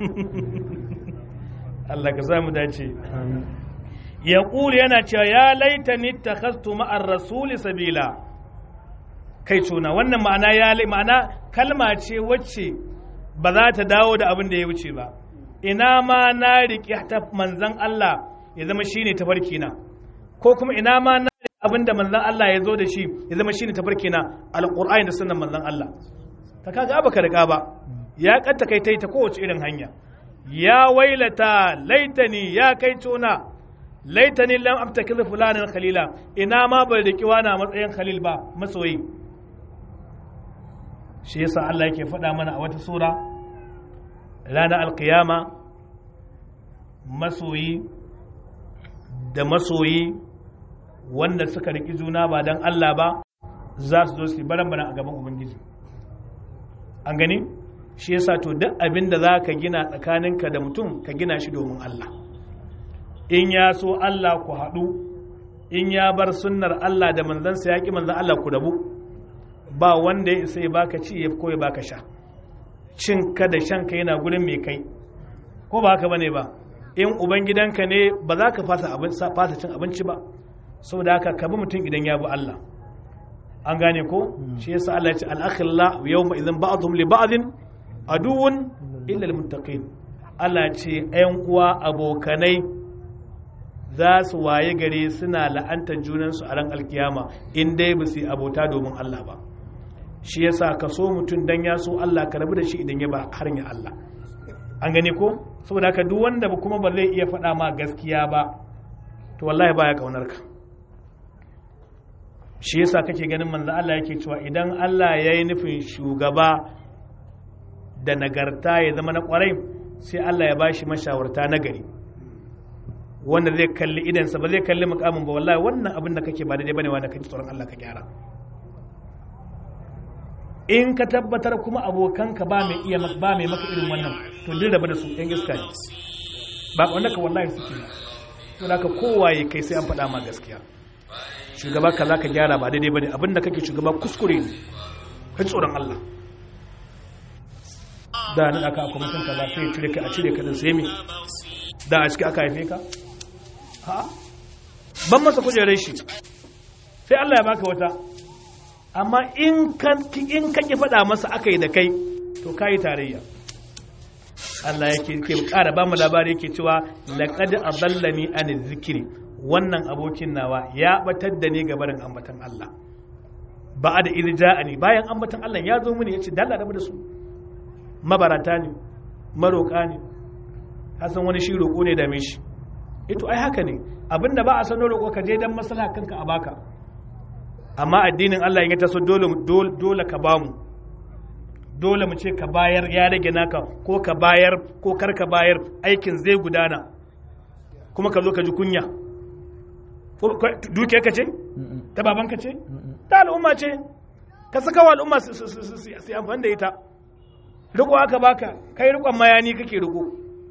Allah ka samu dace ya ƙuli yana cewa ya laitani takhastu ma'ar rasuli sabila kai tuna wannan ma'ana ya ma'ana kalma ce wacce ba za ta dawo da abin da ya wuce ba ina ma na riƙe ta manzan Allah ya zama shine tafarki na ko kuma ina ma na riƙe abin da manzan Allah ya zo da shi ya zama shine tafarki na alƙur'ani da sunan manzan Allah ta kaga ba ka riƙa ba ya kanta kai ta kowace irin hanya ya wailata laitani ya kai tona laitani lam abtakiz fulanan khalila ina ma bai riƙi wani a matsayin khalil ba masoyi shi yasa Allah yake faɗa mana a wata sura ranar alkiyama masoyi da masoyi wanda suka riƙi juna ba don Allah ba za su zo su baran baran a gaban Ubangiji an gani shi yasa to duk abin da za ka gina tsakaninka da mutum ka gina shi domin Allah in ya so Allah ku haɗu in ya bar sunnar Allah da manzansa ya ƙi manzan Allah ku rabu ba wanda ya isa ya baka ci ya ko ya baka sha cin ka da shan ka yana gurin mai kai ko ba haka bane ba in ubangidanka ne ba za ka fasa fasa cin abinci ba saboda haka ka bi mutum idan ya bi Allah an gane ko shi yasa Allah ya ce al-akhilla yawma idan ba'dhum li ba'dhin aduwwun illa al-muttaqin Allah ya ce ayan uwa abokanai za su waye gare suna la'antar junansu a ran alkiyama in dai ba su yi abota domin Allah ba shi yasa ka so mutum dan ya so Allah ka rabu da shi idan ya ba hanyar Allah an gane ko saboda haka duk wanda ba kuma ba zai iya faɗa ma gaskiya ba to wallahi baya kaunar ka shi yasa kake ganin manzo Allah yake cewa idan Allah ya yi nufin shugaba da nagarta ya zama na kwarai sai Allah ya bashi mashawarta na gari wanda zai kalli idansa ba zai kalli mukamin ba wallahi wannan abin da kake ba daidai bane wanda kake tsoron Allah ka gyara in ka tabbatar kuma abokanka ba mai iya ba mai maka irin wannan to duk rabu da su yan iska ne ba wanda ka wallahi suke to da ka kowaye kai sai an faɗa ma gaskiya shugaba ka za ka gyara ba daidai bane abin da kake shugaba kuskure ne kai tsoron Allah da nan aka akwai mutum kaza sai ya cire ka a cire ka da sai me da a ciki aka haife ka ha ban masa kujerar shi sai Allah ya baka wata amma in ka in ka ki faɗa masa aka yi da kai to kai tarayya Allah yake ke ƙara ba mu labari yake cewa laqad adallani an zikri wannan abokin nawa ya batar da ni gabarin ambatan Allah ba da irja'ani bayan ambatan Allah ya zo mini yace dalla rabu da su mabarata ne maroƙa ne hasan wani shi roƙo ne dame shi ito ai haka ne abinda ba a san roƙo ka je dan maslaha kanka a baka amma addinin Allah ya taso dole dole ka bamu dole mu ce ka bayar ya rage naka ko ka bayar ko kar ka bayar aikin zai gudana kuma ka zo ka ji kunya duke ka ce ta baban ka ce ta al'umma ce ka saka wa al'umma su amfani da ita riko aka baka kai rikon mayani kake riko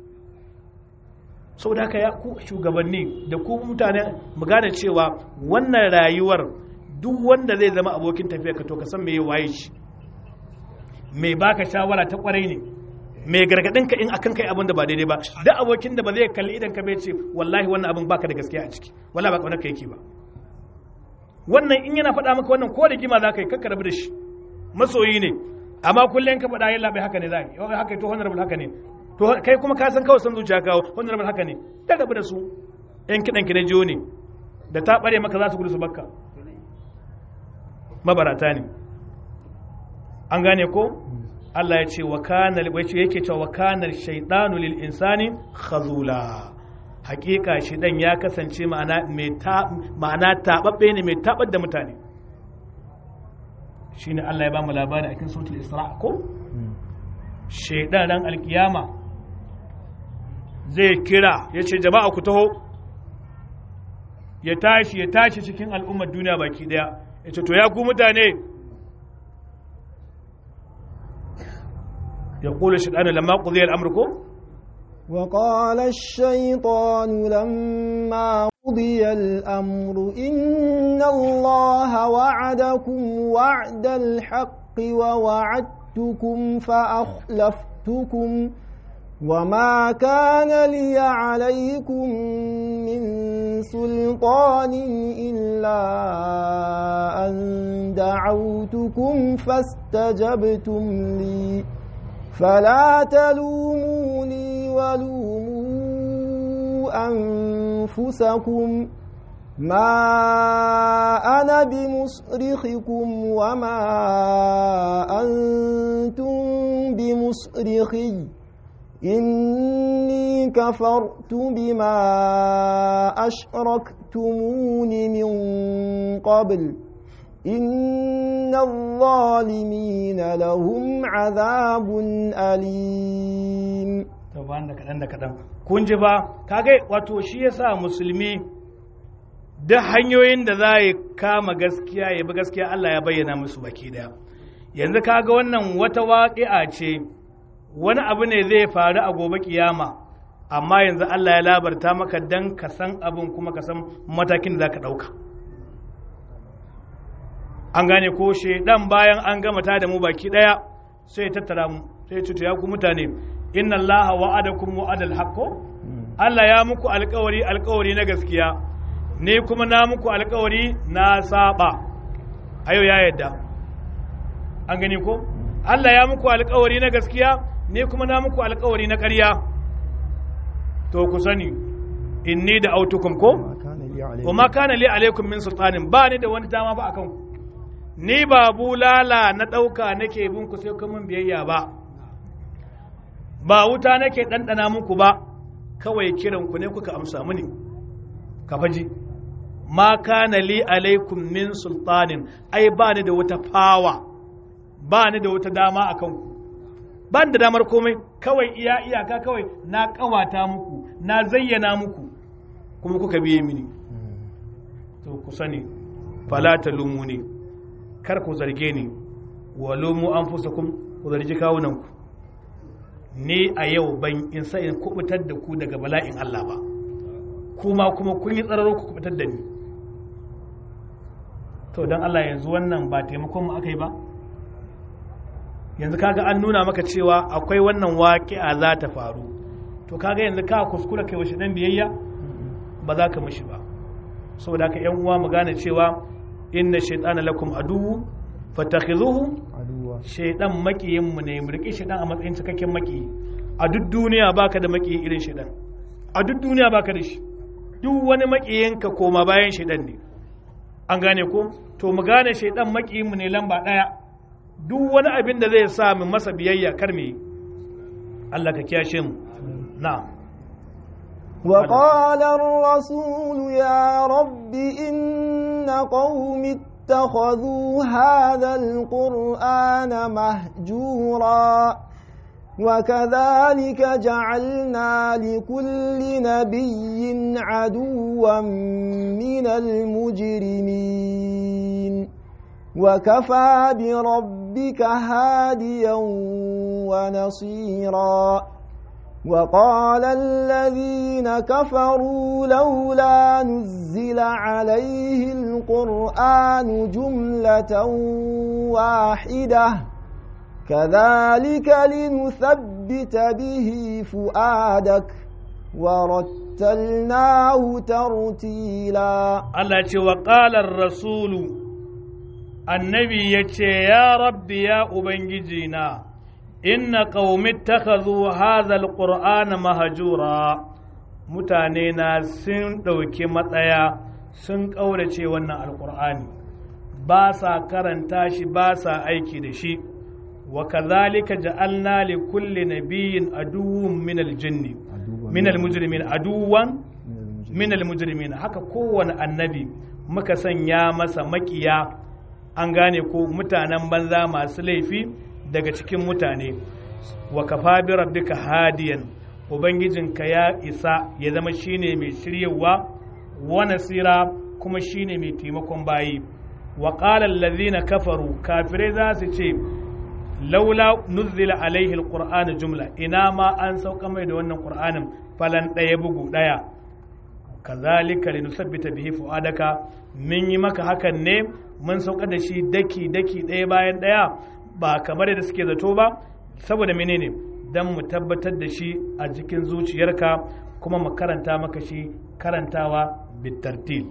sau da ya ku shugabanni da ku mutane mu gane cewa wannan rayuwar duk wanda zai zama abokin tafiya ka to ka san me ya waye shi mai baka shawara ta kwarai ne mai gargadin ka in akan kai abin da ba daidai ba duk abokin da ba zai kalli idan ka bai ce wallahi wannan abin baka da gaskiya a ciki wallahi ba kaunar ka yake ba wannan in yana faɗa maka wannan ko da gima za ka yi kakka rabu da shi masoyi ne amma kullum ka faɗa yalla bai haka ne za yi haka to honorable haka ne to kai kuma ka san kawai san zuciya kawo honorable haka ne da rabu da su yan kiɗan ki na jiyo ne da ta ɓare maka za su gudu su bakka mabarata ne an gane ko Allah ya ce wa kana yake cewa wa kana shaytanu lil insani khazula hakika dan ya kasance ma'ana mai ta ma'ana tababbe ne mai tabar da mutane shine Allah ya ba mu labari a cikin suratul Isra ko shaydan ran alkiyama zai kira ya ce jama'a ku taho ya tashi ya tashi cikin al'ummar duniya baki daya ya ce to ya ku mutane يقول الشيطان لما قضي الأمر كو وقال الشيطان لما قضي الأمر إن الله وعدكم وعد الحق ووعدتكم فأخلفتكم وما كان لي عليكم من سلطان إلا أن دعوتكم فاستجبتم لي فلا تلوموني ولوموا أنفسكم ما أنا بمصرخكم وما أنتم بمصرخي إني كفرت بما أشركتمون من قبل إن الظالمين لهم عذاب أليم taban da kaɗan da kaɗan kun ji ba kaga wato shi yasa musulmi da hanyoyin da za ya kama gaskiya ya bi gaskiya Allah ya bayyana musu baki daya yanzu kaga wannan wata waƙi'a ce wani abu ne zai faru a gobe kiyama amma yanzu Allah ya labarta maka dan ka san abin kuma ka san matakin da za ka ɗauka an gane ko dan bayan an gama ta da mu baki daya sai ya tattara mu sai ya cuta ya ku mutane inna Allah wa'adakum wa'adal haqqo Allah ya muku alƙawari alƙawari na gaskiya ne kuma na muku alƙawari na saba ayo ya yadda an gane ko Allah ya muku alƙawari na gaskiya ne kuma na muku alƙawari na ƙarya to ku sani inni da autukum ko wa ma kana li alaikum min sultanin ba ni da wani dama ba akan ku ni ba bulala na ɗauka nake bin ku sai kuma biyayya ba ba wuta nake ɗanɗana muku ba kawai kiran ku ne kuka amsa mini ka faji ma kana li alaikum min sultanin ai ba ni da wata fawa ba ni da wata dama a kanku ba ni da damar komai kawai iya iyaka kawai na kawata muku na zayyana muku kuma kuka biye mini to ku sani fala talumu ne kar ku zarge ni wa lumu anfusakum ku zargi kawunanku ni a yau ban in sa in kubutar da ku daga bala'in Allah ba kuma kuma kun yi tsararo ku kubutar da ni to don Allah yanzu wannan ba taimakon mu aka yi ba yanzu kaga an nuna maka cewa akwai wannan waƙi'a za ta faru to kaga yanzu ka kuskura kai washi dan biyayya ba za ka mishi ba saboda haka yan uwa mu gane cewa inna shaytana lakum aduwwu fatakhizuhu aduwa shaidan makiyin mu ne mu rike shaidan a matsayin cikakken makiyi a duk duniya baka da makiyi irin shaidan a duk duniya baka da shi duk wani makiyin ka koma bayan shaidan ne an gane ko to mu gane shaidan makiyin mu ne lamba daya duk wani abin da zai sa mu masa biyayya kar mu yi Allah ka kiyashe mu na'am وقال الرسول يا رب إن قوم اتخذوا هذا القرآن مهجورا وكذلك جعلنا لكل نبي عدوا من المجرمين وكفى بربك هاديا ونصيرا وقال الذين كفروا لولا نزل عليه القرآن جملة واحدة كذلك لنثبت به فؤادك ورتلناه ترتيلا Allah ya ce wa ƙalar rasulu annabi ya ce ya rabbi ya ubangiji na inna qaumi takhadhu hadha alqur'ana mahjura mutane na sun ɗauki matsaya sun ƙaurace wannan alqur'ani ba sa karanta shi ba sa aiki da shi wa kadhalika ja'alna li kulli nabiyyin aduwwun min aljinni min almujrimin aduwan min almujrimin haka kowane annabi muka sanya masa makiya an gane ko mutanen banza masu laifi daga cikin mutane wa kafa bi rabbika hadiyan ubangijinka ya isa ya zama shine mai shiryewa wa nasira kuma shine mai taimakon bayi wa qala allazina kafaru kafirai za su ce laula nuzila alaihi alqur'anu jumla ina ma an sauka mai da wannan qur'anin falan ɗaya bugu ɗaya kazalika linusabbita bihi fuadaka mun yi maka hakan ne mun sauka da shi daki daki ɗaya bayan ɗaya ba kamar yadda suke zato ba saboda menene dan mu tabbatar da shi a cikin zuciyarka kuma mu karanta maka shi karantawa bitartil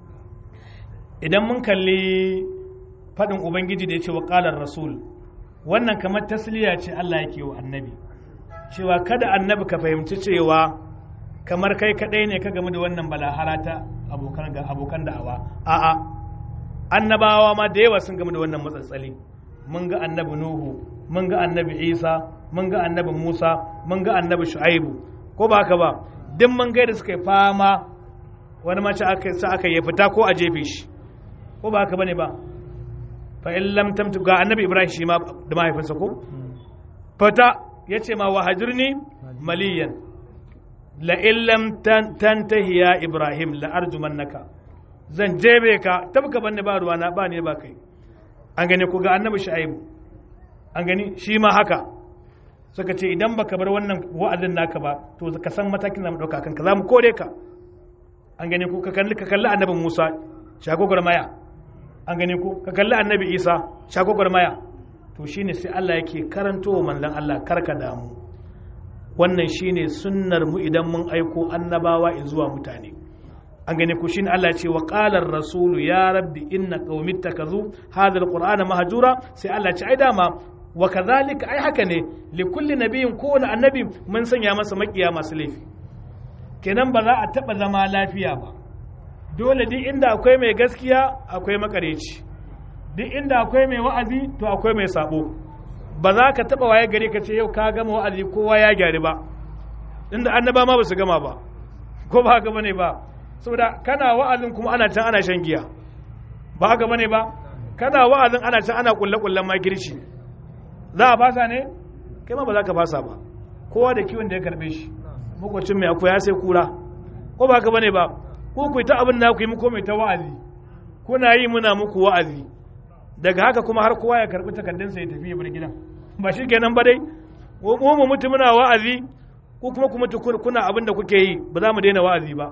idan mun kalli faɗin ubangiji da ya ce wa ƙalar rasul wannan kamar tasliya ce Allah yake wa annabi cewa kada annabi ka fahimci cewa kamar kai kadai ne ka game da wannan balahara ta abokan ga abokan da'awa a'a annabawa ma da yawa sun game da wannan matsatsali mun ga annabi nuhu mun ga annabi isa mun ga annabi musa mun ga annabi shu'aibu ko ba haka ba duk mun ga da suka yi fama wani mace aka sa aka yi fita ko a jefe shi ko ba haka bane ba fa in lam tamtu ga annabi ibrahim shi ma da mahaifinsa ko fata yace ma wahajirni maliyan la in lam tantahi ya ibrahim la arjumannaka zan jebe ka tabka banne ba ruwa na ba ne ba kai an gane ku ga annabi shu'aibu an gani shi ma haka suka ce idan baka bar wannan wa'azin naka ba to ka san matakin da mu dauka kanka za mu kore ka an gane ku ka kalli ka kalli annabi musa shagogwar maya an gane ku ka kalli annabi isa shagogwar maya to shine sai Allah yake karanto wa manzon Allah karka damu wannan shine sunnar mu idan mun aiko annabawa zuwa mutane an gane ku shine Allah ce wa qala rasulu ya rabbi inna qaumi takazu hadha alqur'ana mahjura sai Allah ce ai dama wa kadhalika ai haka ne li kulli nabiyyin kowane annabi mun sanya masa makiya masu laifi kenan ba za a taba zama lafiya ba dole duk inda akwai mai gaskiya akwai makareci duk inda akwai mai wa'azi to akwai mai sabo ba za ka taba waye gari ka ce yau ka gama wa'azi kowa ya gyari ba inda annaba ma ba su gama ba ko ba haka bane ba saboda kana wa'azin kuma ana can ana shan giya ba haka bane ba kana wa'azin ana can ana kulle kullen makirci za a fasa ne kai ma ba za ka fasa ba kowa da kiwon da ya karbe shi makwacin mai akwai ya sai kura ko ba haka bane ba ko ku ta abin da ku yi muku mai ta wa'azi kuna yi muna muku wa'azi daga haka kuma har kowa ya karbi takardunsa ya tafi ya bar gidan ba shi kenan ba dai mu mu mutu muna wa'azi ko kuma ku mutu kuna abin da kuke yi ba za mu daina wa'azi ba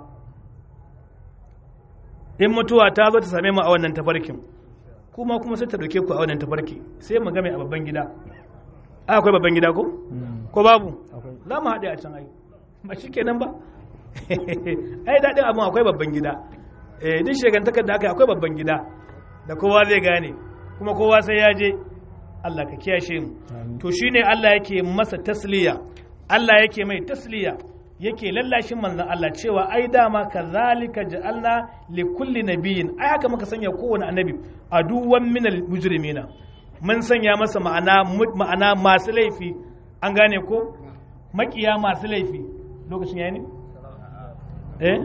in mutuwa ta zo ta same mu a wannan tafarkin kuma kuma sai ta dauke ku a wannan tafarki sai mu game a babban gida a akwai babban gida ko ko babu za mu haɗe a can ai ba shi kenan ba ai daɗin abin akwai babban gida eh duk shegantakar da aka yi akwai babban gida da kowa zai gane kuma kowa sai ya je Allah ka kiyashe mu to shine Allah yake masa tasliya Allah yake mai tasliya yake lallashin manzon Allah cewa ai dama kazalika ja'alna li kulli nabiyyin ai haka muka sanya kowane annabi aduwan minal mujrimina mun sanya masa ma'ana ma'ana masu laifi an gane ko makiya masu laifi lokacin yayi ne eh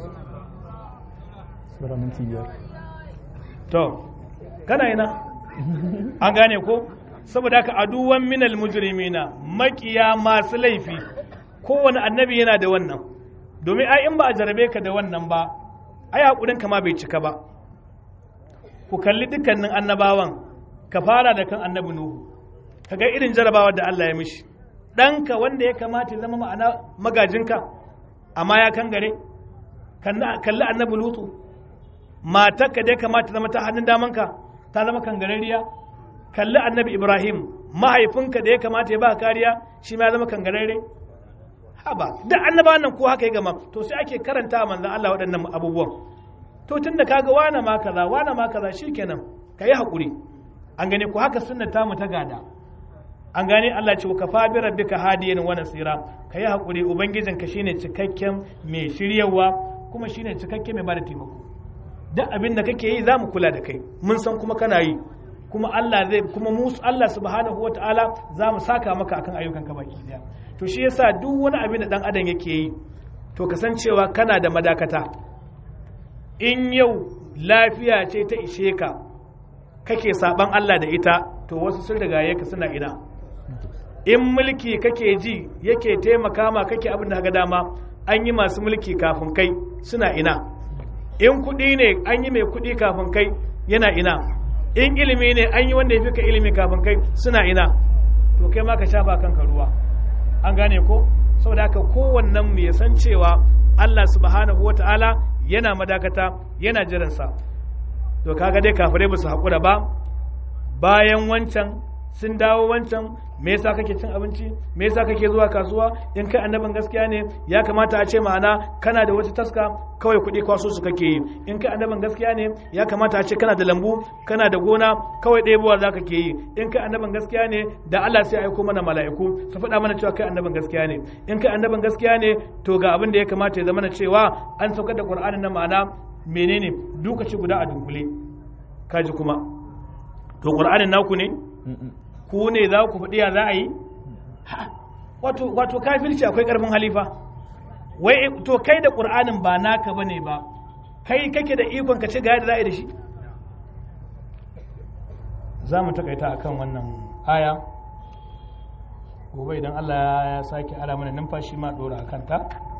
Sura minti biyar. to kana ina an gane ko saboda haka aduwan minal mujrimina makiya masu laifi kowane annabi yana da wannan domin ai in ba a jarabe ka da wannan ba ai hakurin ka ma bai cika ba ku kalli dukkanin annabawan ka fara da kan annabi nuhu kaga irin jarabawar da Allah ya mishi ɗanka wanda ya kamata ya zama ma'ana magajinka amma ya kangare kalli annabi lutu matarka da ya kamata zama ta hannun damanka ta zama kangarariya kalli annabi ibrahim mahaifinka da ya kamata ya ba kariya shi ma ya zama kangararre haba duk annaba nan ko haka ya gama to sai ake karanta manzon Allah waɗannan abubuwan to tunda kaga wana ma kaza wana ma kaza shikenan kayi hakuri an gane ko haka sunna ta mu ta gada an gane Allah ce ka fa bi rabbika hadiyan wa nasira kayi hakuri ubangijinka shine cikakken mai shiryawa kuma shine cikakken mai bada taimako duk abin da kake yi za mu kula da kai mun san kuma kana yi kuma Allah zai kuma mu Allah subhanahu wataala za mu saka maka akan ayyukan ka baki daya to shi yasa duk wani abin da dan adam yake yi to kasancewa kana da madakata in yau lafiya ce ta ishe ka kake saban Allah da ita to wasu sun riga ka suna ina in mulki kake ji yake taimaka ma kake abin da ga dama an yi masu mulki kafin kai suna ina in kuɗi ne an yi mai kuɗi kafin kai yana ina in ilimi ne an yi wanda ya fi ka ilimi kafin kai suna ina to kai ma ka shafa kanka ruwa an gane ko saboda haka kowannen mu ya san cewa Allah subhanahu wa ta'ala yana madakata yana jiransa to kaga dai kafirai ba su haƙura ba bayan wancan sun dawo wancan me yasa kake cin abinci me yasa kake zuwa kasuwa in kai annabin gaskiya ne ya kamata a ce ma'ana kana da wata taska kawai kuɗi kwaso su kake yi in kai annabin gaskiya ne ya kamata a ce kana da lambu kana da gona kawai ɗebowa za ka ke yi in kai annabin gaskiya ne da Allah sai aiko mana mala'iku su faɗa mana cewa kai annabin gaskiya ne in kai annabin gaskiya ne to ga abin da ya kamata ya zama na cewa an saukar da Qur'anin na ma'ana menene dukaci guda a dunkule kaji kuma to Qur'anin naku ne ku ne za ku faɗi ya za a yi wato kafirci akwai ƙarfin halifa wai to kai da ƙur'anin ba naka bane ba kai kake da ikon ka ci gaya da za a yi da shi za mu takaita akan wannan aya gobe idan Allah ya sake ara mana numfashi ma ɗora a kanta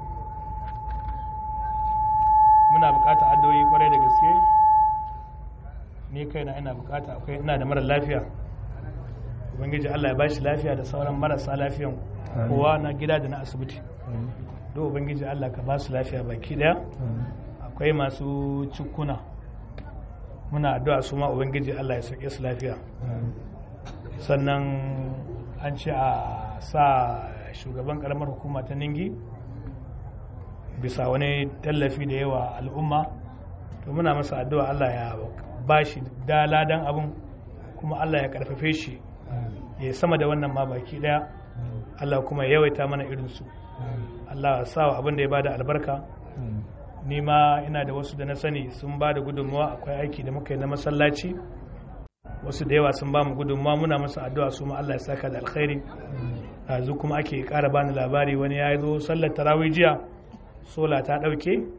muna buƙatar addu'o'i kwarai da gaske ni kaina ina buƙata akwai ina da mara lafiya ubangiji Allah ya ba shi lafiya da sauran marasa lafiyan kowa na gida da na asibiti do ubangiji Allah ka ba su lafiya baki daya akwai masu cikuna muna addu'a su ma ubangiji Allah ya sauke su lafiya sannan an ce a sa shugaban karamar hukuma ta ningi bisa wani tallafi da yawa al'umma to muna masa addu'a Allah ya ba shi daladan abin kuma Allah ya karfafe shi ya sama da wannan ma baki daya Allah kuma ya yawaita mana irinsu Allah ya sa abin da ya bada albarka ni ma ina da wasu da na sani sun ba da gudunmawa akwai aiki da muka yi na masallaci wasu da yawa sun ba mu gudunmawa muna masa addu'a su ma Allah ya saka da alkhairi yanzu kuma ake ƙara bani labari wani ya zo sallar tarawih jiya sola ta ɗauke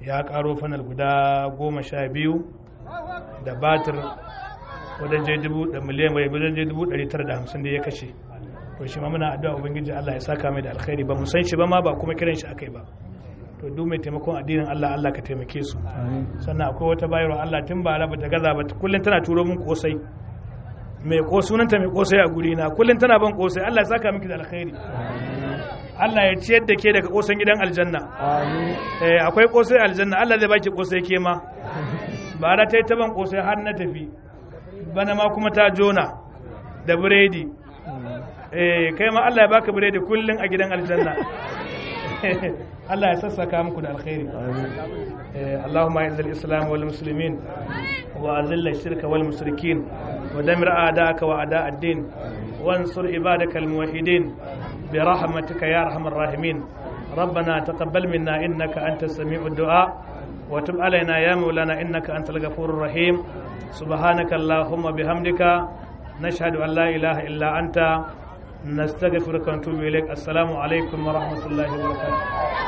ya karo fanal guda goma sha biyu da batir wajen je dubu da miliyan bai wajen je dubu ɗari tara da hamsin da ya kashe to shi ma muna addu'a ubangiji Allah ya saka mai da alkhairi ba mu san shi ba ma ba kuma kiran shi akai ba to duk mai taimakon addinin Allah Allah ka taimake su sannan akwai wata bayarwa Allah tun ba ba ta gaza ba kullum tana turo min kosai mai ko sunanta mai kosai a guri na kullum tana ban kosai Allah ya saka miki da alkhairi Allah ya ciyar da ke daga kosan gidan aljanna eh akwai kosai aljanna Allah zai baki kosai ke ma ba da ta yi taban kosai har na tafi bana ma kuma ta jona da biredi eh kai ma Allah ya baka biredi kullum a gidan aljanna Allah ya sassaka muku da alkhairi اللهم اعز الاسلام والمسلمين واذل الشرك والمشركين ودمر اعداءك واعداء الدين وانصر عبادك الموحدين برحمتك يا ارحم الراحمين ربنا تقبل منا انك انت السميع الدعاء وتب علينا يا مولانا انك انت الغفور الرحيم سبحانك اللهم بحمدك نشهد ان لا اله الا انت نستغفرك ونتوب اليك السلام عليكم ورحمه الله وبركاته